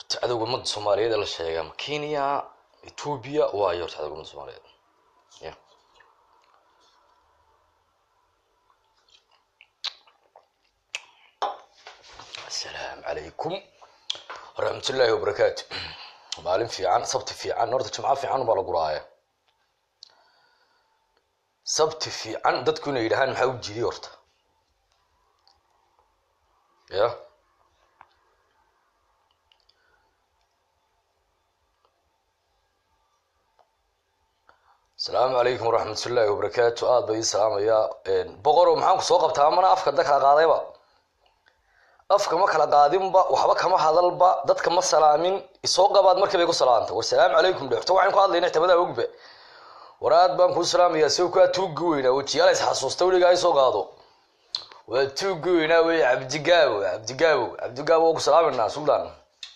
horta cadowga ummadda soomaaliyeed ee la sheega ama kenya ethoobia waayo horta cadowga ummadda soomaaliyeed ya asalaamu calaykum waraxmatullaahi wabarakaatu maalin fiican sabti fiican horta jimco fiican baa la guraaya sabti fiican dadku inay yidhahaan maxaa u jiiday horta ya asalaamu calaykum waraxmatullaahi wabarakaatu aada ba ii salaamayaa boqorow maxaan ku soo qabtaa mana afka da kala qaadayba afka ma kala qaadinba waxba kama hadalba dadka ma salaamin isoo qabaad markii bay ku salaanta war salaamu calaykum dhe horta waxaan ku hadlayna ixtimadaa ogba war aad baan kuu salaamayaa si kaa tuugi weynaa wajiyaala is xasuusta weligaa isoo qaado waa tuugi weynaa wey cabdigaabo cabdigaabo cabdigaabo waa ku salaaminaa suldaan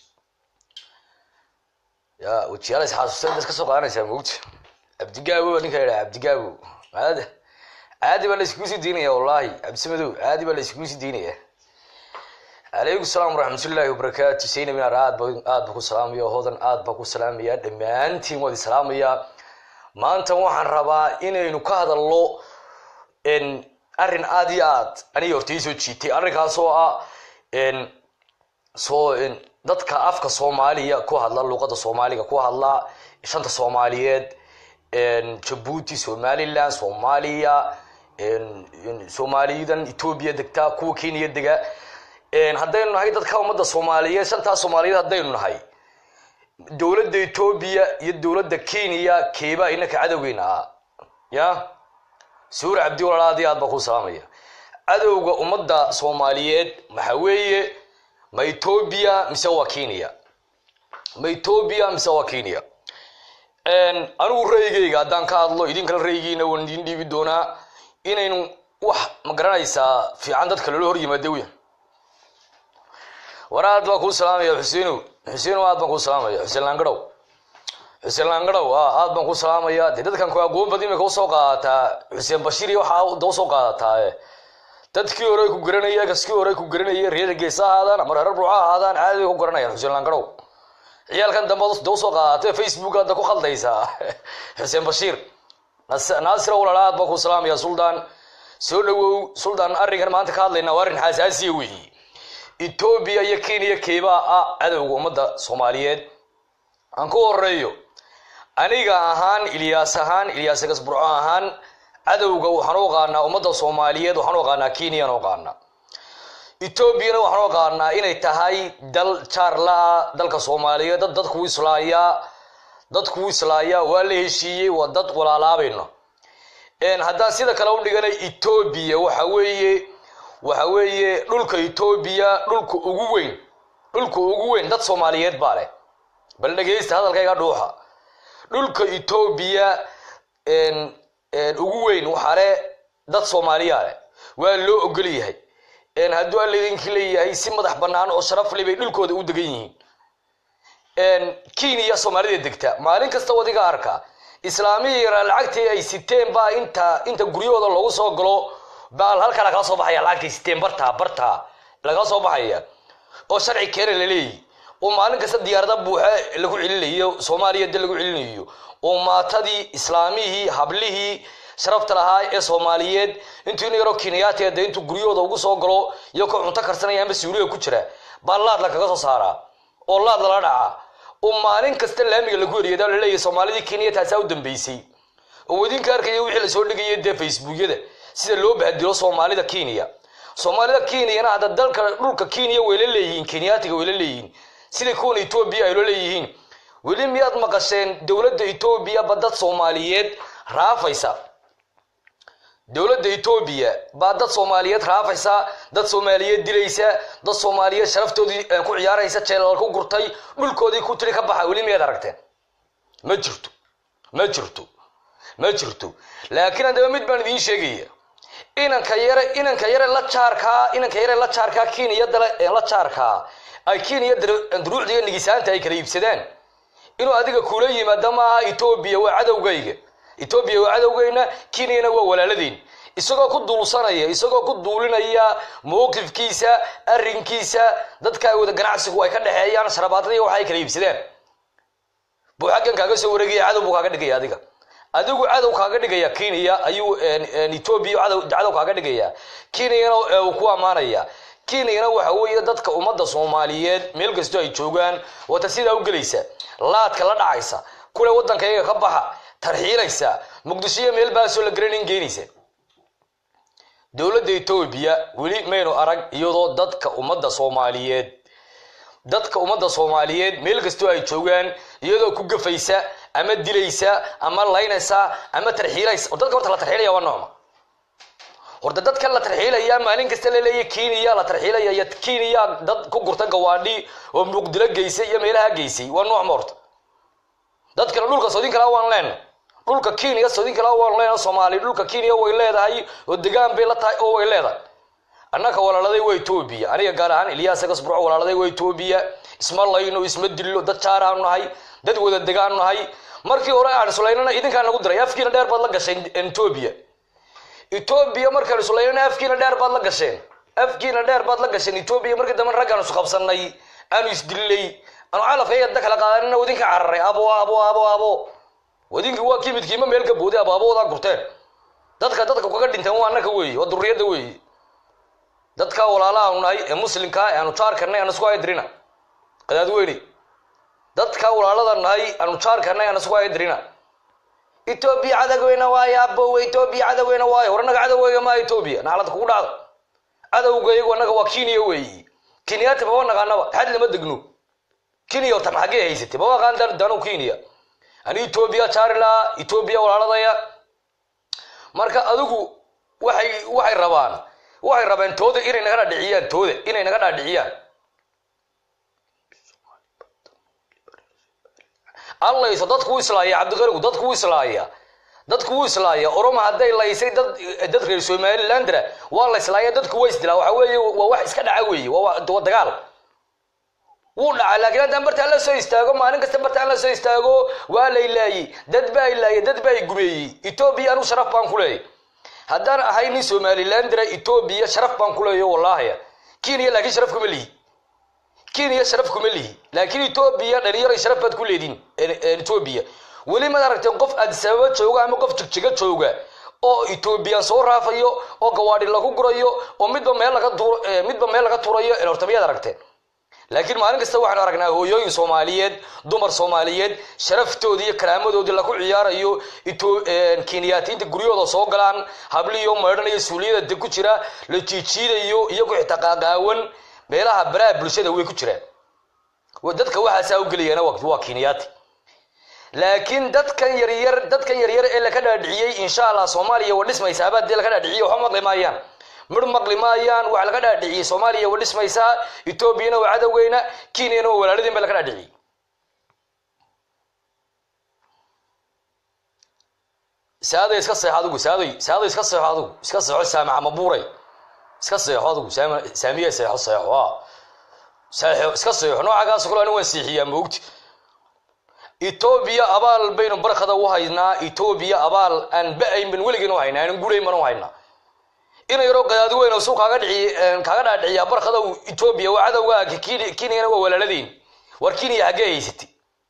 ya wajiyaala is xasuusta intaad ka soo qaadanaysaa mogta cabdigaabo baa ninka yidhaha cabdigaabo maada caadi baa la iskugu sii diinaya wallahi cabdisamadow caadi baa la iskugu sii diinaya calaykum salaam waraxmatullaahi wabarakaatu saynabinaar aad ba aad ba ku salaamaya hodan aad baa ku salaamaya dhammaantiin waad isalaamayaa maanta waxaan rabaa inaynu ka hadalno arrin aad iyo aad aniga horta ii soo jiitay arrinkaas oo ah soo dadka afka soomaaliya ku hadla luuqada soomaaliga ku hadla shanta soomaaliyeed jabuuti somaliland soomaaliya soomaaliyadan etoobiya degta kuwa kenya dega haddaynu nahay dadka ummadda soomaaliyeed shantaas soomaaliyeed haddaynu nahay dowladda etoobiya iyo dowladda kenya keebaa inaka cadowgeena ah ya suur cabdi walaal aad iyo aad baa ku salaamaya cadowga ummadda soomaaliyeed maxa weeye ma etoobiya mise waa kenya ma etoobiya mise waa kenya anigu raygeyga haddaan ka hadlo idinkala raygiina waan idin dhiibi doonaa inaynu wax ma garanaysaa fiican dadka loola hor yimaado wey war aad baan kuu salaamaya xuseenow xuseenow aad baan kuu salaamaya xuseen laangadhow xuseen laangadhow aad baan kuu salaamaya dee dadkan ku aqoon bad imika usoo qaadataa xuseen bashiir iyo waxaa da usoo qaadataa dadkii hore ku garanaya kaskii hore ku garanaya reer geesa ahaadaan ama reer ruuca ahaadaan caadi bay ku garanayaan xuseen laangadhow ciyaalkan dambe da usoo qaadatay facebook hadda ku khaldaysaa xuseen bashiir naasir walaal aad baan kuu salaamaya suldaan soo dhawow suldaan arrinkan maanta ka hadlayna waa arrin xasaasiya weeye etoobiya iyo kenya keebaa ah cadowga ummadda soomaaliyeed aan ku horeeyo aniga ahaan ilyaas ahaan ilyaas gasburco ahaan cadowga waxaan u aqaanaa ummadda soomaaliyeed waxaan u aqaanaa kenyaan u aqaanaa etoobiyana waxaan u aqaanaa inay tahay dal jaarla-a dalka soomaaliyeed dad dadku islaayaa dadku islaayaa waa la heshiiyey waa dad walaalaabayno haddaan sida kale u dhiganay etoobiya waxa weeye waxa weeye dhulka etoobiya dhulka ugu weyn dhulka ugu weyn dad soomaaliyeed baa leh bal dhegeysta hadalkayga dhuuxa dhulka etoobiya ugu weyn waxaa leh dad soomaaliya leh waa loo ogol yahay hadduu alla idinki leeyahay si madax bannaan oo sharaf leh bay dhulkooda u degan yihiin kenya soomaalida degta maalin kasta wadiga arka islaamihii yaraa lacagtii ay siteen baa inta inta guryahooda loogu soo galo baa halkaa lagala soo baxaya lacagtay siteen bartaa bartaa lagala soo baxaya oo sharci keena laleeyihi oo maalin kasta diyaarada buuxa lagu celinayo soomaaliya de lagu celinayo oo maatadii islaamihii hablihii sharafta lahaa ee soomaaliyeed intuu in yaroo kenyaati de intuu guryahooda ugu soo galo iyo ko cunto karsanaya ama suuliga ku jira baa laad lakaga soo saaraa oo laad lala dhaca oo maalin kasta laamiga lagu eriyada laleeyahy soomaalidii kenya taasaa u dambeysay oo idinka arkaya wixii lasoo dhigaya dee facebookyada sida loo bahdilo soomaalida kenya soomaalida kenyana hadda dalka dhulka kenya wayla leeyihiin kenyaatiga wayla leeyihiin sida kuwan etoobiya ayla leeyihiin weli miyaad maqasheen dowladda etoobiya ba dad soomaaliyeed raafaysa dowladda etoobiya baa dad soomaaliyeed raafaysa dad soomaaliyeed dilaysa dad soomaaliyeed sharaftoodii ku ciyaaraysa jeelal ku gurtay dhulkoodii ku tiri ka baxa weli miyaad aragteen ma jirto ma jirto ma jirto laakiin haddaba mid baan idiin sheegaya inanka yare inanka yare la jaarkaa inanka yare la jaarkaa kenya la jaarkaa ay kenya duruucdiga nigisaanta ay kala iibsadaan inuu adiga kula yimaada maaha etoobiya waa cadowgayga etoobiya waa cadowgeyna kenyana waa walaaladeen isagoo ku duulsanaya isagoo ku duulinaya mowqifkiisa arrinkiisa dadka wada ganacsigu ay ka dhexeeyaan sharabaadadii waxa ay kala iibsadeen buu xaggan kaaga soo wareegaya cadow buu kaaga dhigaya adiga adigu cadow kaaga dhigaya kenya ayuu etoobiya cadow kaaga dhigaya kenyana uu ku ammaanaya kenyana waxa weeye dadka ummadda soomaaliyeed meel kastoo ay joogaan wata sidaa u gelaysa laadka la dhacaysa kule waddankayga ka baxa tarxiilaysa muqdishoiyo meel baasoo la garanin geynaysa dowladda etoobiya weli maynu arag iyadoo dadka ummadda soomaaliyeed dadka ummadda soomaaliyeed meel kastoo ay joogaan iyadoo ku gafaysa ama dilaysa ama laynaysa ama tarxiilaysa dadka horta la tarxiilaya waa noocma horta dadka la tarxiilaya maalin kasta laleeya kenya la tarxiilaya iyo kenya dad ku gurta gawaadhi oo muqdilo geysay iyo meelaha geysay waa noocma horta dadkana dhulka soodin kalaa waan leen dhulka kenya soodin kalaa waan leen soomaali dhulka kenya way leedahay oo degaan bay la tahay oo way leedahay annaka walaaladay waa etoobiya aniga gaar ahaan ilyaas gasburco walaaladay waa etoobiya isma layno isma dillo dad jaaraanu nahay dad wada degaanu nahay markii hore aan sulaynana idinkaa nagu diray afkiina dheer baad la gasheen etoobiya etoobiya markaan sulaynana afkiina dheer baad la gasheen afkiina dheer baad la gasheen etoobiya markii dambe raggaan isu qabsanay aanu isdillay aanu calafkayga da kala qaadanina wadinka cararay abo abo abo abo wadinki waa kimidkiima meel ka booday abo aboodaa gurteen dadka dadka kaga dhinteen waa annaka weeye waa durriyadda weeye dadka walaalahaanu nahay ee muslimkaa ee aanu jaarkanay aan isku haydirina qadaadweyne dadka walaalada nahay aanu jaarkanay aan isku haydirina etoobiya cadaweyna waayo abowe etoobiya cadaweyna waayo war annaga cadaweyga maa etoobiya naclad kugu dhacdo cadowga iyagu annaga waa kenya weeye kenyaati maba naqaanaba xad lama degno kenya horta maxagee haysatay maba aqaan danu kenya ani etoobiya jaarila etoobiya walaaladaya marka adigu waxay waxay rabaan waxay rabeen tooda inay naga dhaadhiciyaan tooda inay naga dhaadhiciyaan allayso dadku u islaaya cabdiqarigu dadku u islaaya dadku u islaaya oroma hadday laysay dad dad reer somalilandra waa la islaaya dadku waa isdilaa waxa weeye waa wax iska dhaca weeye waa dagaal wuu dhaca laakiin haddaan bartaan la soo istaago maalin kasta bartaan la soo istaago waa la ilaayey dad baa ilaayay dad baa gumeeyey etoobiya anu sharaf baan ku leeyay haddaan ahay nin somalilandra etoobiya sharaf baan ku leeyo wallaahi kenya laakiin sharaf kuma lihi kenya sharaf kuma lihi laakiin etoobiya dhalinyaro sharaf baad ku leediin etoobiya weli maad aragteen qof adisababa jooga ama qof jigjiga jooga oo etoobiyaan soo raafayo oo gawaadhi lagu gurayo oo midba meel laga tuur midba meel laga tuurayo horta miyaad aragteen laakiin maalin kasta waxaanu aragnaa hooyooyin soomaaliyeed dumar soomaaliyeed sharaftoodii iyo karaamadoodii lagu ciyaarayo kenyaatiinta guryahooda soo galaan habliyo maydhanayo suuliyada ku jira la jiijiidayo iyagu xitaa qaaqaawan meelaha baraha bulshada way ku jiraan dadka waxaasaa u gelayana waa kenyaati laakiin dadkan yaryar dadkan yaryar ee laka dhaadhiciyey insha allah soomaaliya wa dhismaysaabaa dee laka dhaadhiciyey waxba maqli maayaan midh maqli maayaan waxa laga dhaadhiciyey soomaaliya wa dhismaysaa etoobiyana waa cadowgeyna kenyana waa walaaladiin ba laga dhaadhiciyey saaday iska seexo adigu saaday saaday iska seexo adigu iska seexo saamaca mabuuray iska seexo adigu saamiya seexo seexo a seexo iska seexo noocagaas kule ani waan seexiyaa moogti etoobiya abaal baynu barkada u haynaa etoobiya abaal aan ba-ayn ban weligeyn u haynaa aanan gurayn ban u haynaa ina yaroo qadaadi weyn oo suu kaaga dhici kaaga dhaadhiciyaa barkada etoobiya waa cadowgaaga kenyana waa walaaladiin war kenya haggee haysati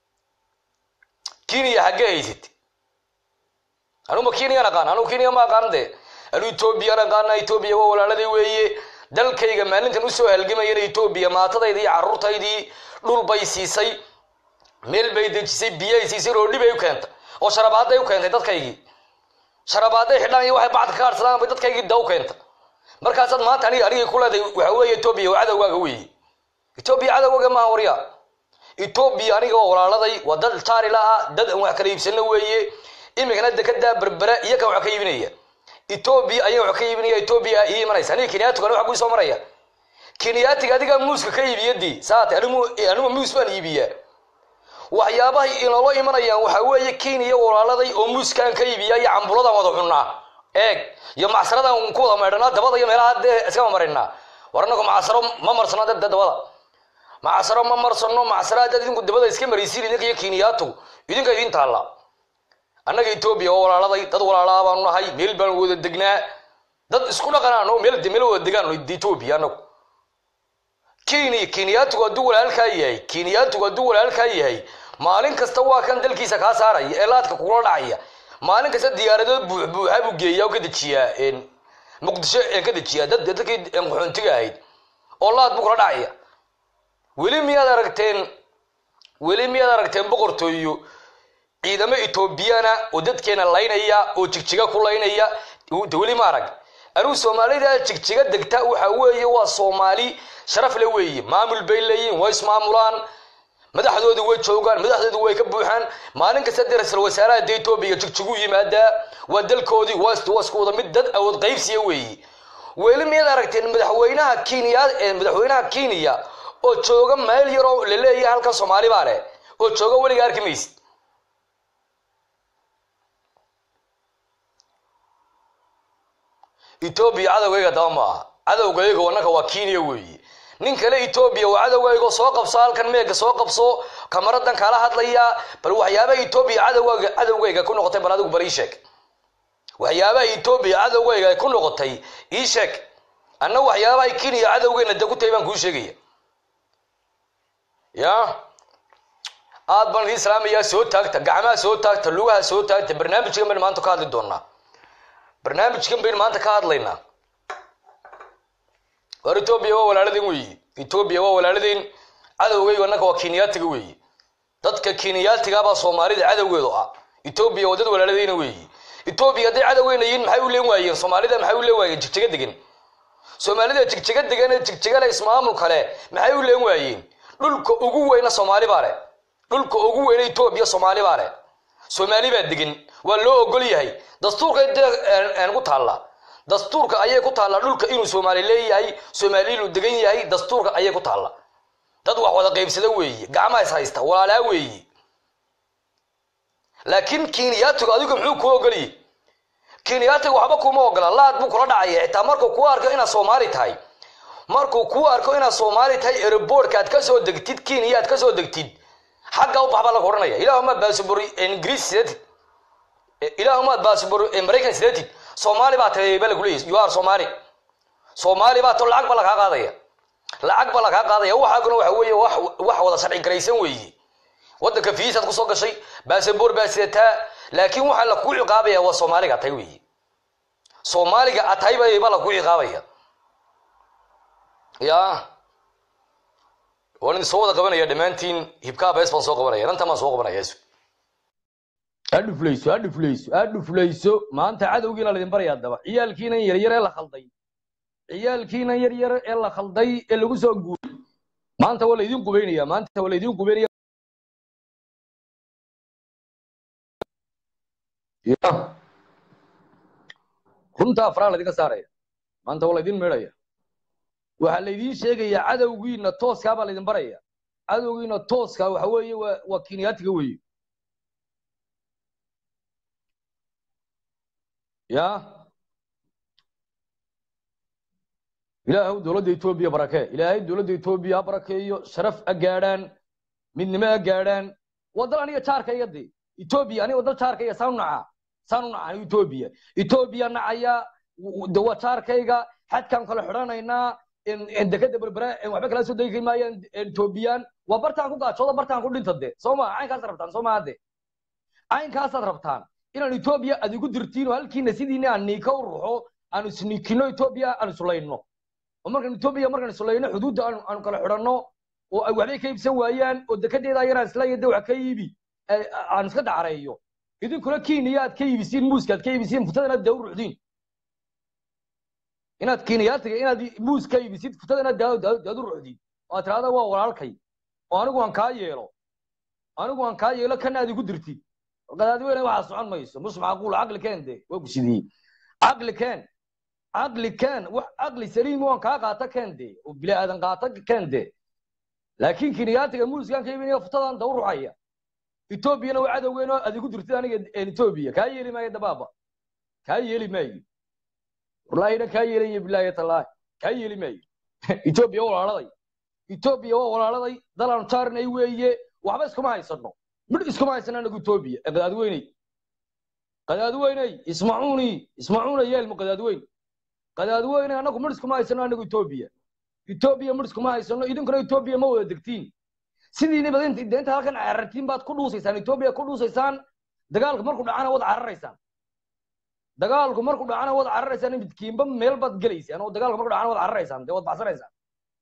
kenya haggee haysati anuma kenya aqaan anu kenya ma aqaan de anu etoobiyan aqaana etoobiya waa walaaladii weeye dalkayga maalintan usoo halgamayana etoobiya maatadaydii iyo carruurtaydii dhul bay siisay meel bay dejisay biyay siisay roodhi bay u keentay oo sharabaaday u keentay dadkaygii sharabaaday xidhaan iyo waxay bacd ka harsadaan bay dadkaygii da u keentay markaasaad maanta aniga anigay ku leedahay waxa weeye etoobiya waa cadowgaaga weeye etoobiya cadowgaaga maaha warya etoobiya aniga waa walaaladay waa dad jaarila ah dad aan wax kala iibsano weeye iminkana dekedaa berbera iyo kan wax ka iibinaya etoobiya ayaa wax ka iibinaya etoobiya ii imanaysa aniga kenyaatigan wax kuu soo maraya kenyaatiga adigaa muuska ka iibiyadii saate anigu anigu muus baan iibiyaa waxyaabahay inoola imanayaan waxaa weeye kenya walaaladay oo muuskaan ka iibiya iyo cambuladaan wada cunnaa eeg iyo macsaradaan ku wada maydhanaa dabada iyo meelaha dee iskama marinaa war anagu macsaro ma marsano dad dabada macsaro ma marsano macsara dad idinku dabada iska maraysiin idinka iyo kenyaatu idinka idin taalla annaga etoobiya oo walaaladay dad walaalaa baanu nahay meel baan wada degnaa dad isku dhaqanaan oo meel meel wada degaan etoobiya anagu kenya kenyaatigu hadduu walaalkaa yahay kenyaatigu hadduu walaalkaa yahay maalin kasta waa kan dalkiisa kaa saaraya ee laadka kugula dhacaya maalin kasta diyaaradood buuxa buu geeyaa oo ka dejiyaa muqdisho ee ka dejiyaa dad dadkii qaxoontiga ahayd oo laad buu kula dhacaya weli miyaad aragteen weli miyaad aragteen boqortooyo ciidamo etoobiyana oo dadkeena laynaya oo jigjiga ku laynaya weli ma arag anigu soomaalida jigjiga degta waxa weeye waa soomaali sharaf le weeye maamul bay leeyihin way ismaamulaan madaxdoodu way joogaan madaxdoodu way ka buuxaan maalin kasta dee ra-iisul wasaaraha de etoobiya jigjigu yimaadaa waa dalkoodii waa isku wada mid dad awood qaybsiya weeye weli miyaad aragteen madaxweynaha kenya madaxweynaha kenya oo jooga meel yaroo la leeyahay halkan soomaali baa leh oo jooga weliga arki maysid etoobiya cadowgayga daba maaha cadowgayga wanaka waa kenya weeye nin kale etoobiya waa cadowgaygo soo qabso halkan meega soo qabso kamaradan kala hadlaya bal waxyaabaha etoobiya cadowgayga cadowgayga ku noqotay bal adigu bal ii sheeg waxyaabaha etoobiya cadowgayga ku noqotay ii sheeg anna waxyaabaha kenya cadowgeyna de ku tahay baan kuu sheegaya ya aad baan idin islaamayaa soo taagta gacmaha soo taagta lugaha soo taagta barnaamijkan baynu maanta ka hadli doonaa barnaamijkan baynu maanta ka hadlaynaa war etoobiya waa walaaladeen weeye etoobiya waa walaaladeen cadowgayga annaka waa kenyaatiga weeye dadka kenyaatigaabaa soomaalida cadowgeedu ah etoobiya waa dad walaaladeyna weeye etoobiya hadday cadowgeyna yihiin maxay u leen waayeen soomaalida maxay u leen waayeen jigjiga degan soomaalida jigjiga degan ee jigjigale ismaamul kale maxay u leen waayeen dhulka ugu weyna soomaali baa leh dhulka ugu weyna etoobiya soomaali baa leh soomaali baa degan waa loo ogol yahay dastuurka ku taalla dastuurka ayay ku taallaa dhulka inuu soomaali leeyahay soomaali inuu degan yahay dastuurka ayay ku taalla dad wax wada qaybsada weeye gacmaha is haysta walaalaa weeye laakiin kenyaatigu adigu muxuu kuu ogoliyey kenyaatiga waxba kuma ogola laad buu kula dhacaya xitaa markuu kuu arko inaad soomaali tahay markuu kuu arko inaad soomaali tahay aerobortka aad kasoo degtid kenya aad kasoo degtid xagga u baxbaa lagu odhanaya ilaahuma baasabor ingiriis sidatid ilaahumaad baasabor maraykan sidatid soomaali baa tahay ba lagu leeyahy you are soomaali soomaali baa to lacag ba lagaa qaadaya lacag ba lagaa qaadaya waxaaguna waxa weeye wax wax wada sharci garaysan weeye waddanka fiisaad kusoo gashay baasabor baa sidataa laakiin waxaa lakuu ciqaabaya waa soomaaliga tahay weeye soomaaliga ad tahay ba lakuu ciqaabaya ya waan idin soo wada qabanaya dhammaantiin hibkaa bees baan soo qabanaya inantan baan soo qabanaya adhuflayso adhuflayso adhuflayso maanta cadowgiina laydin baraya adaba ciyaalkiinan yaryar ee la khalday ciyaalkiinan yaryar ee la khalday ee lagu soo guuray maanta waa laydin qubeynaya maanta waa laydin qubeynaya ya runta afraa laydinka saaraya maanta waa laydin meedhaya waxaa laydin sheegaya cadowgiina tooskaa baa laydin baraya cadowgiina tooskaa waxa weeye waa waa kenyaatiga weeye ya ilaahay dowladda etoobiya barakee ilaahay dowladda etoobiya ha barakeeyo sharaf ha gaadhaan midnimo ha gaadhaan waa dal aniga jaarkayga de etoobiya aniga dal jaarkayga saan u nacaa saan u nacaa etoobiya etoobiya nacaya de waa jaarkayga xadkaan kala xidhanaynaa dekada berbera waxba kala soo degi maayaan etoobiyaan waa bartaan ku gaajooda bartaan ku dhinta de soo maa caynkaasaad rabtaan soo maa de caynkaasaad rabtaan inaan etoobiya aad igu dirtiin oo halkiina sidiina aan niika u ruxo aan isniikino etoobiya aan isulayno oo markaan etoobiya markaan isulayno xuduudda aanu kala xidhanno oo ay waxbay ka iibsan waayaan oo dekadeeda yaraan isla de wax ka iibi aan iska dacareeyo idinkuna kenya aad ka iibisiin muuska aad ka iibisiin futadana daa u ruxdiin inaad kenyaatiga inaad muus ka iibisid futadana daad u ruxdiin oo aad tirahda waa walaalkay oo anigu aan kaa yeelo anigu aan kaa yeelo kana aad igu dirtid qadaadweyne waxaa socon mayso mus macquul caqli keen de waa gusidiyey caqli keen caqli keen wax caqli saliim waan kaa qaata keen de oo bini aadan qaata keen de laakiin kenyaatiga muuskaan ka iibinaya futadan daw ruxaya etoobiyana waa cadowgeeno aad igu dirtid aniga etoobiya kaa yeeli maayo dabaaba kaa yeeli maayo wallahina kaa yeelaya bilaahi tallaahi kaa yeeli maayo etoobiya waa walaaladay etoobiya waa walaaladay dalaan jaarnay weeye waxba iskuma haysano midh iskuma haysana anagu etoobiya ee qadaadweyney qadaadweyney ismacuuni ismacuuna yeelmo qadaadweyn qadaadweyne anagu midhis kuma haysano anagu etoobiya etoobiya midhis kuma haysano idinkuna etoobiya ma wada degtiin sidiiniba inta halkan carartiin baad ku dhuusaysaan etoobiya ku dhuusaysaan dagaalku markuu dhacana wad cararaysaan dagaalku markuu dhacana wad cararaysaan midkiinba meel baad gelaysaan oo dagaalku markuu dhacana wad cararaysaan dee wad baxsanaysaan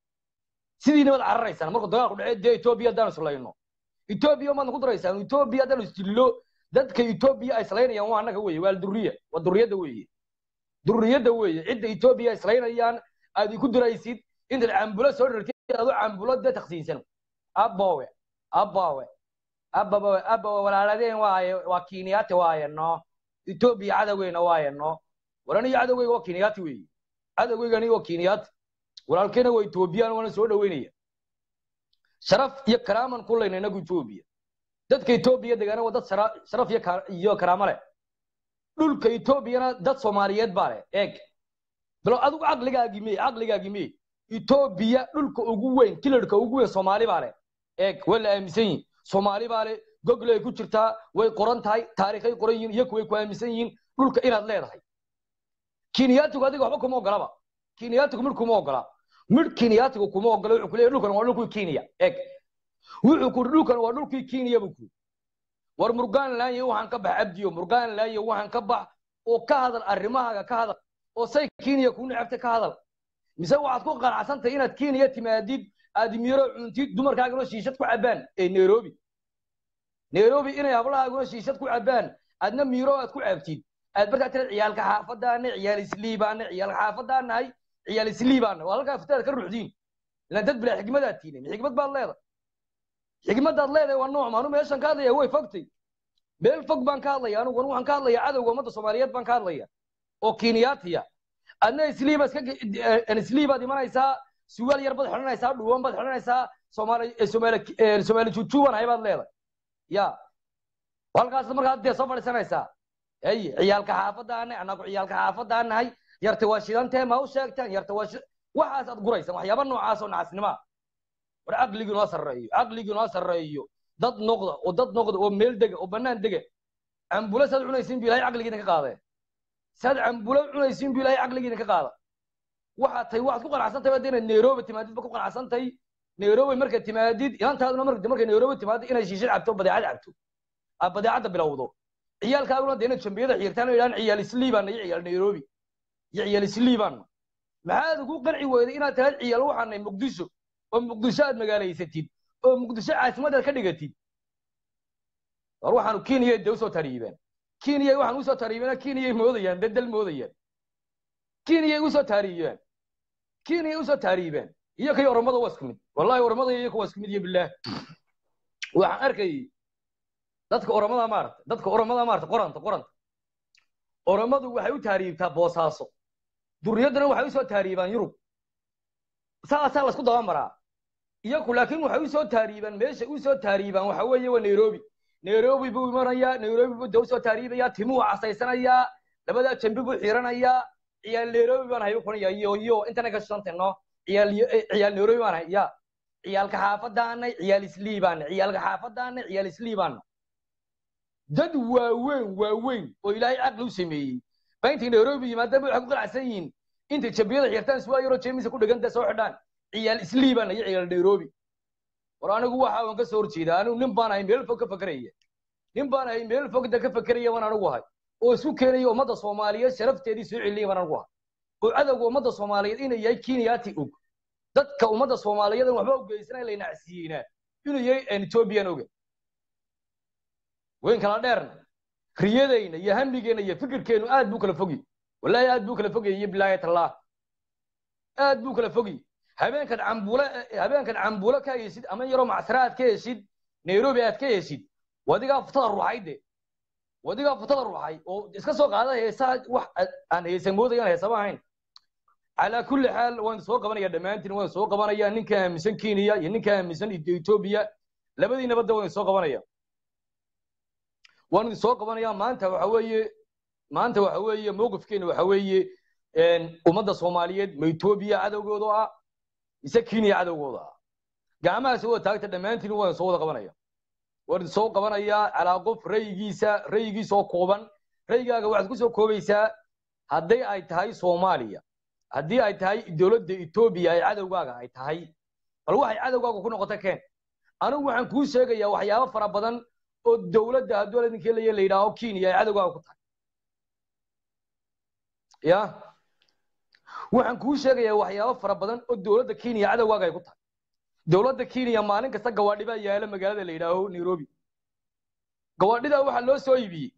sidiina wad cararaysaan markuu dagaalku dhacee dee etoobiya haddaan islayno etoobiya maadna ku daraysaan etoobiya haddaan isdillo dadka etoobiya ay islaynayaan waa annaga weeye waa duriya waa duriyadda weeye duriyadda weeye cidda etoobiya islaynayaan aad iku diraysid intaad cambulo soo dhartid adoo cambulo dee taksiinsan aboowe aboowe ababowe abawe walaaladeen waaye waa kiiniyati waaye no etoobiya cadowgeyna waaye no waraniyo cadowgeyga waa kiiniyati weeye cadowgeygani waa kiiniyati walaalkeena waa etoobiyaan waana soo dhaweynaya sharaf iyo karaaman ku leyna inagu etoobiya dadka etoobiya degaana waa dad sharaf iyo karaamo leh dhulka etoobiyana dad soomaaliyeed baa leh eeg balo adigu caqligaagi mee caqligaagi mee etoobiya dhulka ugu weyn kilarka ugu weyn soomaali baa leh eeg waa la aaminsan yihin soomaali baa leh google ay ku jirtaa way qoran tahay taariikhay qoran yihiin iyaku way ku aaminsan yihiin dhulka inaad leedahay kiiniyatigu adiga waxba kuma ogolaba kiiniyatigu midh kuma ogola midh kiiniyatigu kuma ogola wuxuu kuleeyahy dhulkan waa dhulkii kiiniya eeg wuxuu ku dhulkan waa dhulkii kiiniya buu ku war murgaan laanye waxaan ka bax abdiyo murgaan laanye waxaan ka bax oo ka hadal arrimahaaga ka hadal oo say kiiniya kuu necabta ka hadal mise waxaad ku qanacsantahay inaad kiiniya timaadid aad miro cuntid dumarkaaguna shiishad ku cabbaan ee nairobi nairobi inay hablahaaguna shiishad ku cabbaan aadna miro aad ku cabtid aad markaa tira ciyaalka xaafadaana ciyaal isliibaana ciyaalka xaafadaanahay ciyaal isliibaana waa halkaa fitaad ka ruxdiin ilaan dad bilaa xigmadaad tiinin xigmad baad leedahay xigmadaad leedahay waa nooc maanu meeshan ka hadlaya way fogtay meel fog baan ka hadlaya anugu waxaan ka hadlaya cadowga ummadda soomaaliyeed baan ka hadlaya oo kiiniyaatiya adna isliiba iska isliibaad imanaysaa suwaal yar baad xidhanaysaa dhuwan baad xidhanaysaa soomaali soomaali soomaali jujuuban hay baad leedahay ya halkaas markaad dee soo fadhiisanaysaa ay ciyaalka xaafadaana annagu ciyaalka xaafadaanahay yarta waa shidantee ma u sheegtaan yarta waa waxaas aad guraysaan waxyaaba noocaas oo nacasnima war caqligii noo sarreeyo caqligii noo sarreeyo dad noqda oo dad noqda oo meel dega oo bannaan dega cambulo saad cunaysiin bu ilahay caqligiina ka qaadee saad cambulo cunaysiin bu ilahay caqligiina ka qaada waxaad tahay waxaad ku qanacsantahay baad inaad nairobi timaadid ba ku qanacsantahay nairobi markaad timaadid inantaaduna markay nairobi timaadid inaad shiishad cabto badeecad cabto aad badeecadda bilowdo ciyaalkaaguna dee inaad jambiyada xiirtaan oo yidhahan ciyaal isliibaana iyo ciyaal nairobi iyo ciyaal isliibaana maxaad ugu qanci weyday inaad tahay ciyaal waxaanay muqdisho oo muqdisho aad magaalaysatid oo muqdisho caasimadaad ka dhigatid war waxaanu kenya de usoo tariibeen kenya waxaan usoo tariibeen kenyay moodayaan bedel moodayaan kenyay usoo taariibeen kenyay usoo taariibeen iyo kay oromada waa isku mid wallahi oromada iyo waa isku mid iyo bilaah waxaan arkayay dadka oromada maarata dadka oromada maarata qoranta qoranta oromadu waxay u taariibtaa boosaaso duriyaddana waxay usoo taariibaan yurub saasaa laisku daba maraa iyaku laakiin waxay usoo taariibaan meesha usoo taariibaan waxa weeye waa nairobi nairobi buu imanayaa nairobi buu de usoo taariibayaa timuu casaysanayaa labadaa jambi buu xiiranayaa ciyaal nairobi baan hayba kunaya iyo iyo intana ka shantano ciyaal ciyaal nairobi baan hay ya ciyaalka xaafadaana ciyaal isliibaana ciyaalka xaafadaana ciyaal isliibaana dad waaweyn waaweyn oo ilaahay caqli u sameeyey baa intay nairobi yimaadaan waxay ku qanacsan yihiin intay jambiyada xirtaan suwaa yaroo jeemisa ku dhiganta soo xidhaan ciyaal isliibaana iyo ciyaal nairobi war anigu waxa waan ka soo horjeedaa anigu nin baan ahay meel fog ka fakeraya nin baan ahay meel fogda ka fakeraya baan anigu ahay oo isku keenaya ummadda soomaaliyeed sharafteedii soo celinaya baan anigu ahay oo cadowga ummadda soomaaliyeed inay yahay kenyaati og dadka ummadda soomaaliyeed waxba u geysanaya la nacsiyeynaa inuu yahay ethiopian oga weyn kala dheerna riyadayna iyo hamigeena iyo fikirkeenu aad buu kala fogi wallahi aad buu kala fogayay bilaayat allah aad buu kala fogi habeenkan cambulo habeenkan cambulo ka heshid ama yaroo macsara aad ka heshid nairobi aad ka heshid wadigaa futada ruuxay de wadigaa futada ruuxay oo iska soo qaada heesaa wax aan heesa moodayaan heesama ahayn calaa kulli xaal waan soo qabanaya dhammaantiin waan soo qabanaya ninka aaminsan kenya iyo ninka aaminsan etoobiya labadiinaba de waan soo qabanaya waan idin soo qabanaya maanta waxa weeye maanta waxa weeye mowqifkeena waxa weeye ummadda soomaaliyeed ma etoobiya cadowgooda ah mise kenya cadowgooda ah gacmahaas wada taagta dhammaantiin waan soo wada qabanaya waan idin soo qabanayaa calaa qof rayigiisa rayigiisa oo kooban rayigaaga waxaad ku soo koobaysaa hadday ay tahay soomaaliya haddii ay tahay dowladda etoobiya ay cadowgaaga ay tahay bal waxay cadowgaaga ku noqota keen anigu waxaan kuu sheegayaa waxyaabo fara badan oo dowladda hadduu idinkii la la yidhaaho kenya ay cadowgaaga ku tahay ya waxaan kuu sheegayaa waxyaabo fara badan oo dowladda kenya cadowgaaga ay ku tahay dowladda kenya maalin kasta gawaadhi baa yaala magaalada la yidhaaho nairobi gawaadhidaa waxaa loo soo iibiyey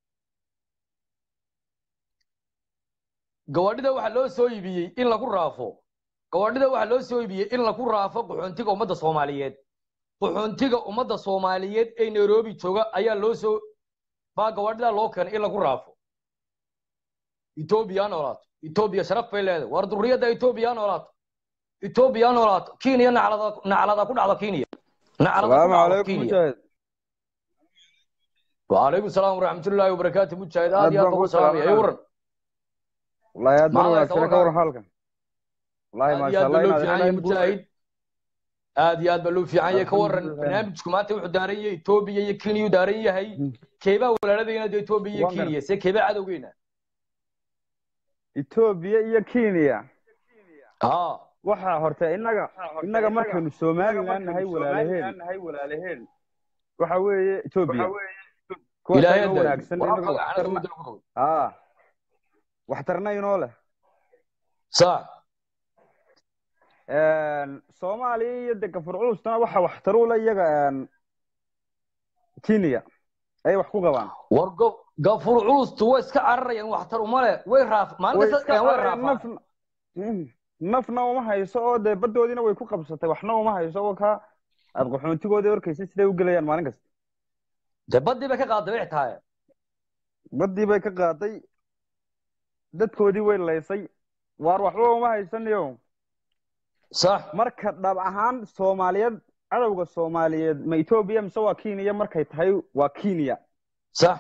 gawaadhida waxaa loo soo iibiyey in lagu raafo gawaadhida waxaa loo soo iibiyey in lagu raafo qaxoontiga ummadda soomaaliyeed qaxoontiga ummadda soomaaliyeed ee nairobi jooga ayaa loo soo baa gawaadhidaa loo keenay in lagu raafo etoobiya ha noolaato etoobiya sharaf bay leedahay war durriyadda etoobiya ha noolaato etoobiya ha noolaato kenya naclada naclada ku dhacdo kenya naclada ku salaamu dhacdo calaykum kenya mujaahid وعليكم السلام ورحمة الله وبركاته مجاهد aad هذه baan أبو kuu سلام يا salaamaya ورن wallahi aad baan ما الله wanaagsan ka يسوقك waran halkan wallahi هذه maasha هذا allah بلو inaad في ilaahay عنيا guul مجاهد هذه هذا بلو في عنيا كورن alxamdulilah برنامج كمانتي وحو دارية إثيوبيا يا كينيا دارية هي كيبا ولا لدينا دي إثيوبيا يا waan gar كينيا سي كيبا عدوينا etoobiya iyo kenya ها waxaa horta innaga innaga markaynu somalilan nahay walaalaheen waxa weeye etoobiya kuwaas إلهي inoo هذا wanaagsan innaga ورافق أنا waxtarna سود القروض aa waxtarna inoo leh صح soomaaliya iyo de gafur culustana waxa waxtaru le iyaga kenya ay wax ku qabaan ورقف قفور علوس تو اسك عرر يعني واحتر وماله وين راف ما way لك iska يعني وين carareen رافع nafna Mm. nafna uma hayso oo dee baddoodiina way ku qabsatay waxna uma hayso oo ka aad qaxoontigoodii arkaysa siday u gelayaan maalin kasta تبدي بك قاعد بيعتها baddii bay ka qaaday dadkoodii way laysay waar waxba uma haysanayo صح marka dhab ahaan soomaaliyeed cadowga soomaaliyeed ma etoobiya mise waa kenya markay tahay waa kenya صح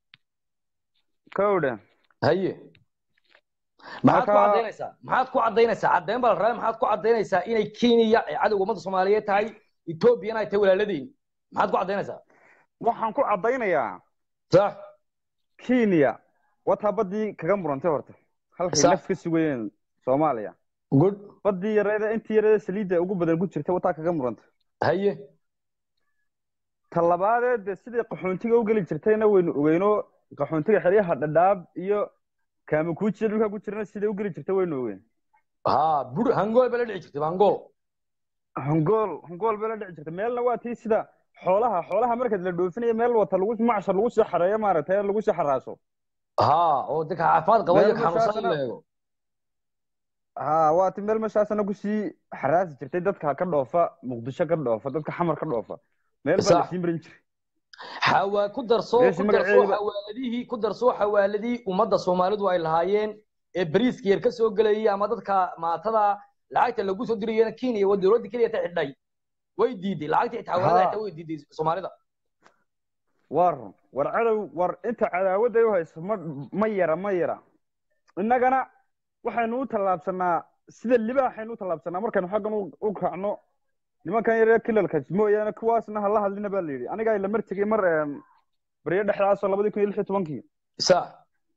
kowdhe هي maxaad ku marka cadaynaysaa maxaad ku cadaynaysaa caddayn baa la rabaa maxaad ku cadaynaysaa inay kenya ay cadowga ummadda soomaaliyeed tahay etoobiyana ay tahay walaaladeen maxaad ku cadaynaysaa waxaan ku caddaynayaa sax kenya wataa baddii kaga murantay horta halkay sax naf ka sugayeen soomaaliya good baddii yareeda intii yareeda saliidda ugu badan ku jirtay wataa kaga murantay haye ta labaadee dee sidii qaxoontiga u geli jirtayna waynu ogeyno qaxoontiga xeryaha dhadhaab iyo kaamakuujiya dhulkaa ku jirana siday u geli jirtay waynu ogeyn ha bur hangool bay la dhici jirtay hangool hongool hongool bay la dhici jirtay meelna waa tii sida xoolaha xoolaha markaad la dhoofinayo meel wata lagu macshar lagu sii xareeyo maaragtay lagu sii xaraaso ha oo dadka caafimaad qaba iyo meel xanuunsan in la meeshaasna eego ha waa ti meel meeshaasna kusii xaraasi jirtay dadka ka dhoofa muqdisho ka dhoofa dadka xamar ka dhoofa meel baa sax lasii marin jiray xawaa ku darso meeshii ku darso magaceeda xawaaladihii ku darso xawaaladii ummadda soomaalidu ay lahaayeen ee bariiska yar ka soo gelayay ama dadka maatada lacagta lagu soo dirayana kenya waa dowladda keliya ta xidhay way diiday lacagta xitaa xawaalada ha xitaa way diiday soomaalida waa run war cadow war inta cadaawadday u hayso ma ma yara ma yara innagana waxaynu u tallaabsanaa sida libaaxaynu u tallaabsanaa markaynu xaggan u u kacno nimankan yaree kilalka mooyaane kuwaasna hala hadlina baa la yidhi aniga ay la mar tegey mar em, baryo dhexdaasoo labadii kun iyo lix iyo tobankii sax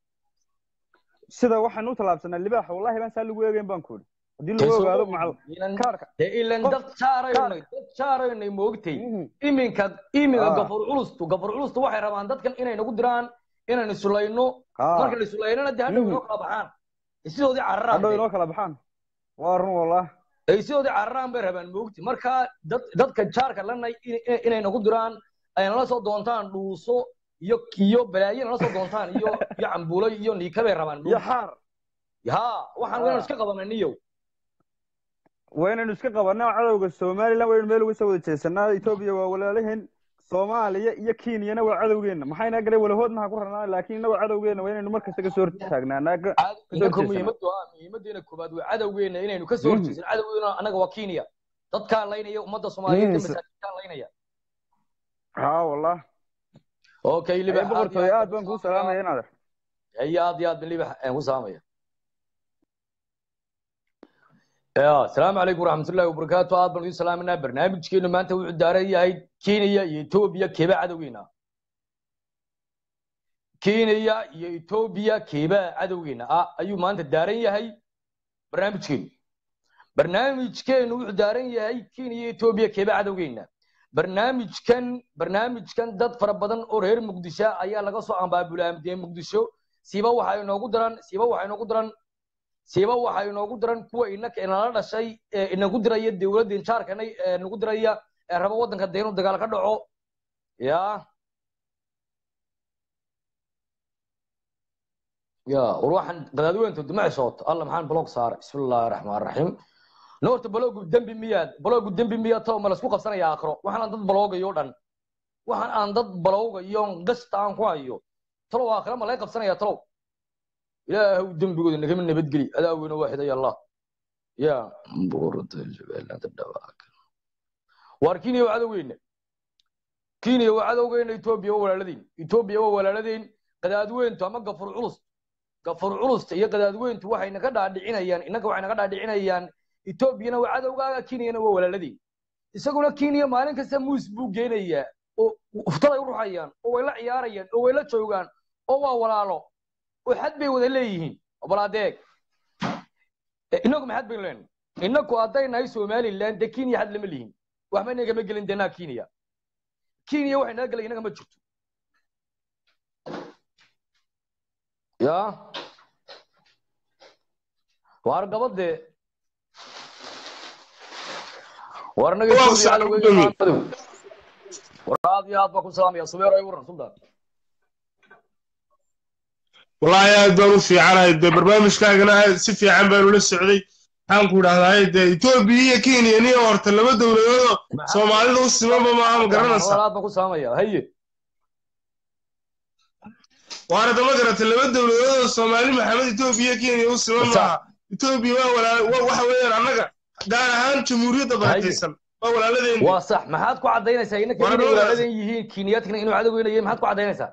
sida waxaynu u tallaabsanaa libaaxa wallahi baan saa lagu eegeyn baan ku idhi haddii dee lagu soo ogaado ma macal ogin ilan kaarka dee ilan qof dad jaaraynay kaarka dad jaaraynay moogtay Mhm. iminka iminka ha gafur culustu gafur culustu waxay rabaan dadkan inay nagu diraan inaynu sulayno marka ha la sulaynana dee hadhow Mhm. inoo kala baxaan sidoodii cararaan hadhow dee inoo kala baxaan waa run wallah ay sidoodii cararaan bay rabaan moogti marka dad dadka jaarka lanay in- inay nagu diraan ay nala soo doontaan dhuuso iyo iyo balaayo nala soo doontaan iyo iyo cambuulo iyo niika bay rabaan iyo moogti xaar ha waxaan waynu ha iska qabanay niyow waynaynu iska qabanaa cadowga somalilan waynu meel uga soo wada jeesanaa etoobiya waa walaalaheen soomaaliya iyo kenyana waa cadowgeena maxayna galay walahoodna ha ku ranaa laakiin innagoo cadowgeena waa inaynu markasta kasoo hortaagnaanaa ka Caad- kasoo inanka horjeesanaa muhiimaddu ah muhiimadeena koobaad waa cadowgeena inaynu ka soo Mhm. horjeesan cadowgeena annaga waa kenya dadkaan laynaya ummadda soomaaliyeed ee Mhm. masaakiintaan laynaya ha wallah okay aye libax aad iyo boqortooy aad aad baan baan kuu kuu salaamaya salaamaya inaad aye aad iyo aad baan libax aan ku salaamaya ya asalaamu calaykum waraxmatullaahi wabarakaatu aad baan idin salaaminaa barnaamijkeenu maanta wuxuu daaran yahay kenya iyo etoobiya keebaa cadowgeena kenya iyo etoobiya keebaa cadowgeena ah ayuu maanta daaran yahay barnaamijkeenu barnaamijkeenu wuxuu daaran yahay kenya iyo etoobiya keeba cadowgeena barnaamijkan barnaamijkan dad fara badan oo reer muqdisho ayaa laga soo ambaabulaamdiyey muqdisho siiba waxa inoogu daran siiba waxa inoogu daran siiba waxa inoogu daran kuwa inaka inala dhashay ee inagu diraya dowladda injaarkana ee nagu diraya ee raba waddanka dee inuu dagaal ka dhaco ya ya war waxaan qadaadiweynta dimaci sooto alla maxaan blog saaray bismi illaahi raxmaan raxiim no horta baloogu dembi miyaad baloogu dembi miyaad tao ma laisku qabsanaya aakhiro waxaan aan dad baloogayo o dhan waxaan aan dad baloogayo gasta aan ku hayo talow aakhiro ma laga qabsanaya talow ilaahu dembigooda nagama nabadgeli adaa weyne waaxidaya allah ya waar kenya waa cadowgeena kenya waa cadowgeena etoobiya waa walaaladeen etoobiya waa walaaladeen qadaadweyntu ama gafur culus gafur culusta iyo qadaadweyntu waxay naga dhaadhicinayaan innaka waxay naga dhaadhicinayaan etoobiyana waa cadowgaaga kenyana waa walaaladeen isaguna kenya maalin kasta muus buu geenayaa oo uftaday u ruxayaan oo way la ciyaarayaan oo way la joogaan oo waa walaalo oo xad bay wada leeyihiin bal adeeg inagu ma xad baynu leenahay inaku hadday nahay somaliland dee kenya xad lama lihin waxba inagama gelin denaa kenya kenya waxay naga gelay inaga ma jirto ya waar gabadee war naga Waa Ethiopia sax cadowgeeda gudoomiye. waa madow. war aad iyo aad baa ku salaamaya subeer ay waran sultan wallaahi aad baan u fiicanahay dee barnaamijkaagana aad si fiican baan ula socday waxaan ku idhahdaa dee etoobiya iyo kenya niyo horta laba dowladoodoo soomaalida u simanba maaha ma garanaysaa aad baan ku salaamaya haye waana dama garata laba dowladoodoo soomaali maxamed etoobiya iyo kenya u siman Sax. maaha etoobiya waa walaa wa- waxa weeyaan annaga gaar ahaan jamhuuriyadda barakaysan waa walaaladeenni waa sax maxaad ku cadaynaysaa inaka War inay dhowdaas. walaaladan yihiin kenyaadkana inuu cadowgeynaya maxaad ku cadaynaysaa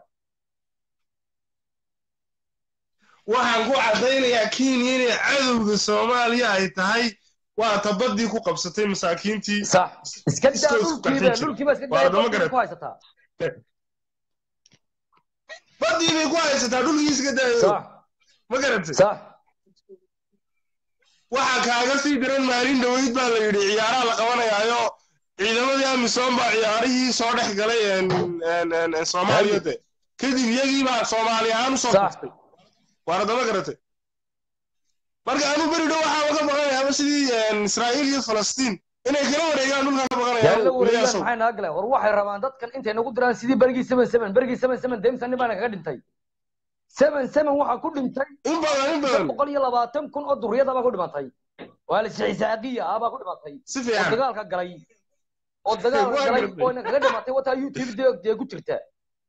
waxaan ku caddaynayaa kenya inay cadowga soomaaliya ay tahay waa tabaddii ku qabsatay masaakiintii sax iska daa Iska- isku dhulkiiba qarxin jira. dhulkiiba iska Waa daa dama dhulkiiba garan. ku haysataa baddii bay ku haysataa dhulkiiska daayo sax ma garatay sax waxaa kaaga sii diran maalin dhaweyd baa la yidhi ciyaaraha la qabanayaayo ciidamadii amisom baa ciyaarihii soo dhex galay een- een- een- een soomaaliya de kadib iyagii baa soomaali ahaan usoo Sax. kaftay waana dama garatay marka anu beri dhow waxaa laga baqanayaaba sidii een, israa'iil iyo falastiin inay kala wareegaan dhulkaa ka yaa la wareegaan baqanaya maxay naga galeen war waxay rabaan dadkan intay nagu diraan sidii berigii seven seven berigii seven seven deemsan nin baana kaga dhintay seven seven waxaa ku dhintay in badan in badan boqol iyo labaatan kun oo duriyada baa ku dhimatay waa la sixisaaqiya ah baa ku dhimatay si oo fiican dagaalka galay oo dagaalka Waa galay gartay. oo ina kaga dhimatay wataa youtube dee dee ku jirta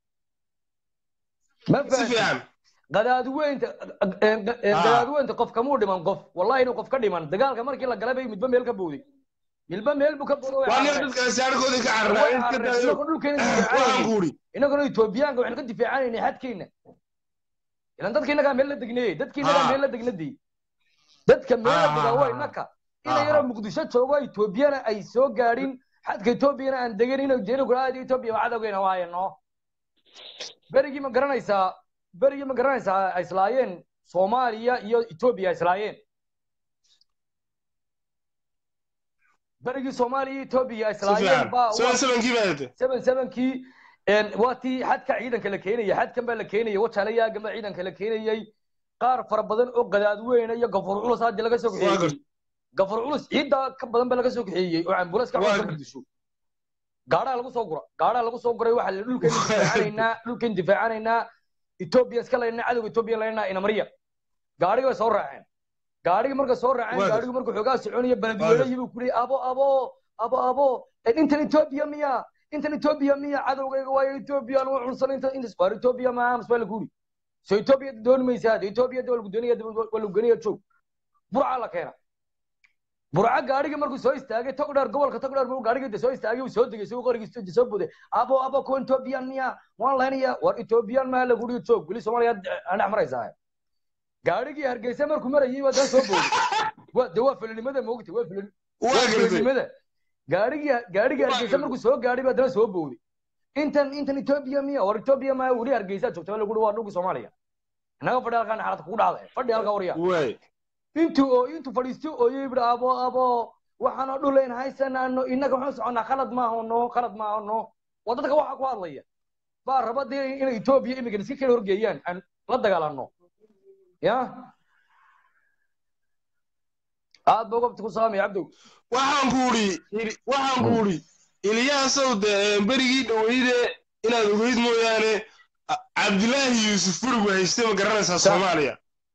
ma si fahantin fiican qadaadweynta Ah. qadaadweynta qof kamuu dhiman qof wallahi inuu qof ka dhiman dagaalka markii la galay bay midba meel ka booday midba meel buu ka booday way waa nin carareen. dadkaasi arkoodii ka way carraa in ka carareen. daayo Inagoo dhulkeena waxaan difaacanaynay. ku udhi inaguna etoobiyaanka waxaynu ka difaacanaynay xadkeena ilan dadka inagaa meel la degnayey dadka inagaa Ah. meel la degnadii dadka meel la Ah, degaa ah, waa ah. inaka ina Ah, yaroo ah. muqdisho joogo etoobiyana ay soo gaadhin xadka etoobiyana aan degan inuu jeeno guraada etoobiya waa cadowgeena waayano berigii ma garanaysaa berigii ma garanaysaa ay islaayeen soomaaliya iyo etoobiya ay islaayeen berigii soomaaliya iyo etoobiya ay si islaayeen fiican baa seven sevenkii baa hete seven sevenkii waa tii xadka ciidanka la keenayay xadkan baa la keenayay wajaalayaagan baa ciidanka la keenayay qaar fara badan oo gadaadweyne iyo gafur culus hadii laga soo Waa kaxeeyey gartay. gafur culus ciidda ka badan baa laga soo kaxeeyey oo ambulance ka Waa cunta gartay. muqdisho gaadhaa lagu soo gura gaadhaa lagu soo guray waxaa la dhulkeen difaacanaynaa dhulkeen difaacanaynaa etoobiya iska laynaa cadowga etoobiya laynaa inamariya gaadhigi bay soo raaceen gaadhigi markay soo raaceen Waa gaadhigi markuu xoogaa soconaya beledweyne buu ku leeyay abo abo abo abo eh, intan etoobiya miya intan etoobiya miya cadowgayga waayo etoobiya anu cunsan inta intas waar etoobiya ma amas baa lagu yidhi so etoobiya dooni maysaa etoobiya waa lagu doonaya waa lagu geniya joog burca la keena burca gaadhiga markuu soo istaagay togdheer gobolka togdheer markuu gaadhiga de soo istaagay uu soo degay isagoo qorigiisa soo boday abo abo kuwa etoobiyan miya waan laynaya war etoobiyan maa lagu yidhi joog weli soomaaliya aan dhex maraysaa gaadhigii hargeysa markuu marayay waa dan soo booday waa de waa filinimada moogta waa filin waa gartay filinimada gaadhigii gaadhigii Waa hargeysa gartay. markuu soo gaadhay baa dana soo booday intan intan etoobiya miya war etoobiya maa weli hargeysa joogta waa lagu yidhi waa dhulkii soomaaliya innaga fadhi halkaan xaalad kugu dhacday fadhi halkaa warya waay intuu oo intuu fadhiisto ooyo yidhi abo abo waxaanoo dhulayn haysanaano innaga waxaan soconnaa khalad maahano khalad maahano waa dadka waxaa ku hadlaya baa raba dee inay etoobiya imigan iska kala horgeeyaan aan la dagaalano ya aad ba gobta ku salaamaya cabdow waxaan ku uri waxaan ku uri iliyaasow de berigii dhaweyde inaad ogeyd mooyaane A- cabdilaahi yuusuf burigu haystay ma garanaysaa soomaaliya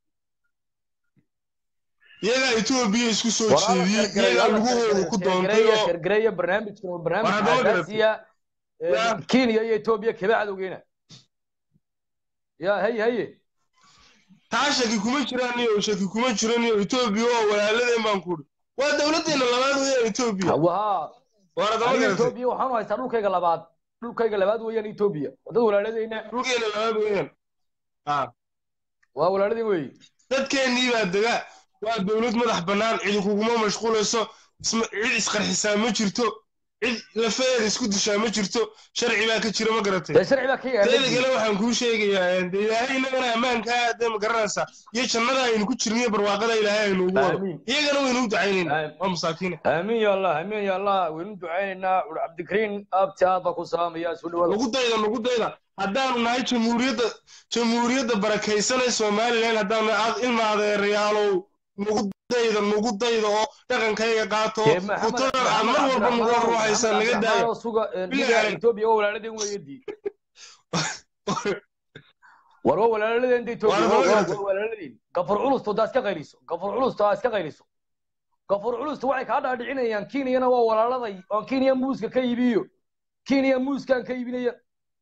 iyagaa etoobiya isku soo jeediyey iyagaa lugahooda ku doontay oo gargareeya barnaamijkan waa barnaamij War haddaba garatay. xasaasiya Ya. kenya iyo etoobiya kaba cadowgeena ya haye haye taa shaki kuma jiraan iyo shaki kuma jiran iyo etoobiya oo walaaladeen baan ku uri waa dowladdeena labaad weeyaan etoobiya waha war haddaba aniga garatay etoobiya waxaanu haystaa dhulkayga labaad dhulkayga labaad weeyaan etoobiya waa dad walaaladeyna dhulkeena labaad weeyaan Ah. waa walaaladeen weeye dadkeennii baa dega waa dowlad madax bannaan cidi kuguma mashquulayso isma- cid isqarxisaa ma jirto cid lafeeda isku dishaa ma jirto sharci baa ka jira ma garatay dee sharci baa ka teeda yaala kale waxaan kuu sheegayaa de ilaahay innagana ammaankaa dee ma garanaysaa iyo jannada aynu ku jirniyo barwaaqada ilaahay aynu ugu wado Aamiin. iyagana waynu u ducaynayna Aamiin. waa masaakiina aamin ya allah aamin ya allah waynu ducaynaynaa ur cabdikariin aabti aad baa ku salaamaya soo dhawaada nugu dayda nugu dayda haddaanu nahay jamhuuriyadda jamhuuriyadda barakaysanay somalilan haddaanu nahay aad ilma adeerayaalow nugu dayda nugu dayda oo dhaqankayga qaato Dee Maxamed- futada aad mar Maxamed walba nugu Cabdiraxmaan- ruuxaysaa Maxamed naga daaya Cabdiraxmaan oo suga eh, Billahi niga alayk. etoobiya waa walaaladeen weeyadii war waa walaaladeen etoobiya Waa waa la waa- garatay. waa walaaladeen gafur culusta daa iska qayliso gafur culusta aa iska qayliso gafur culusta waxay kaa dhaadhicinayaan kenyana waa walaaladay oon kenya muuska ka iibiyo kenya muuskaan ka iibinaya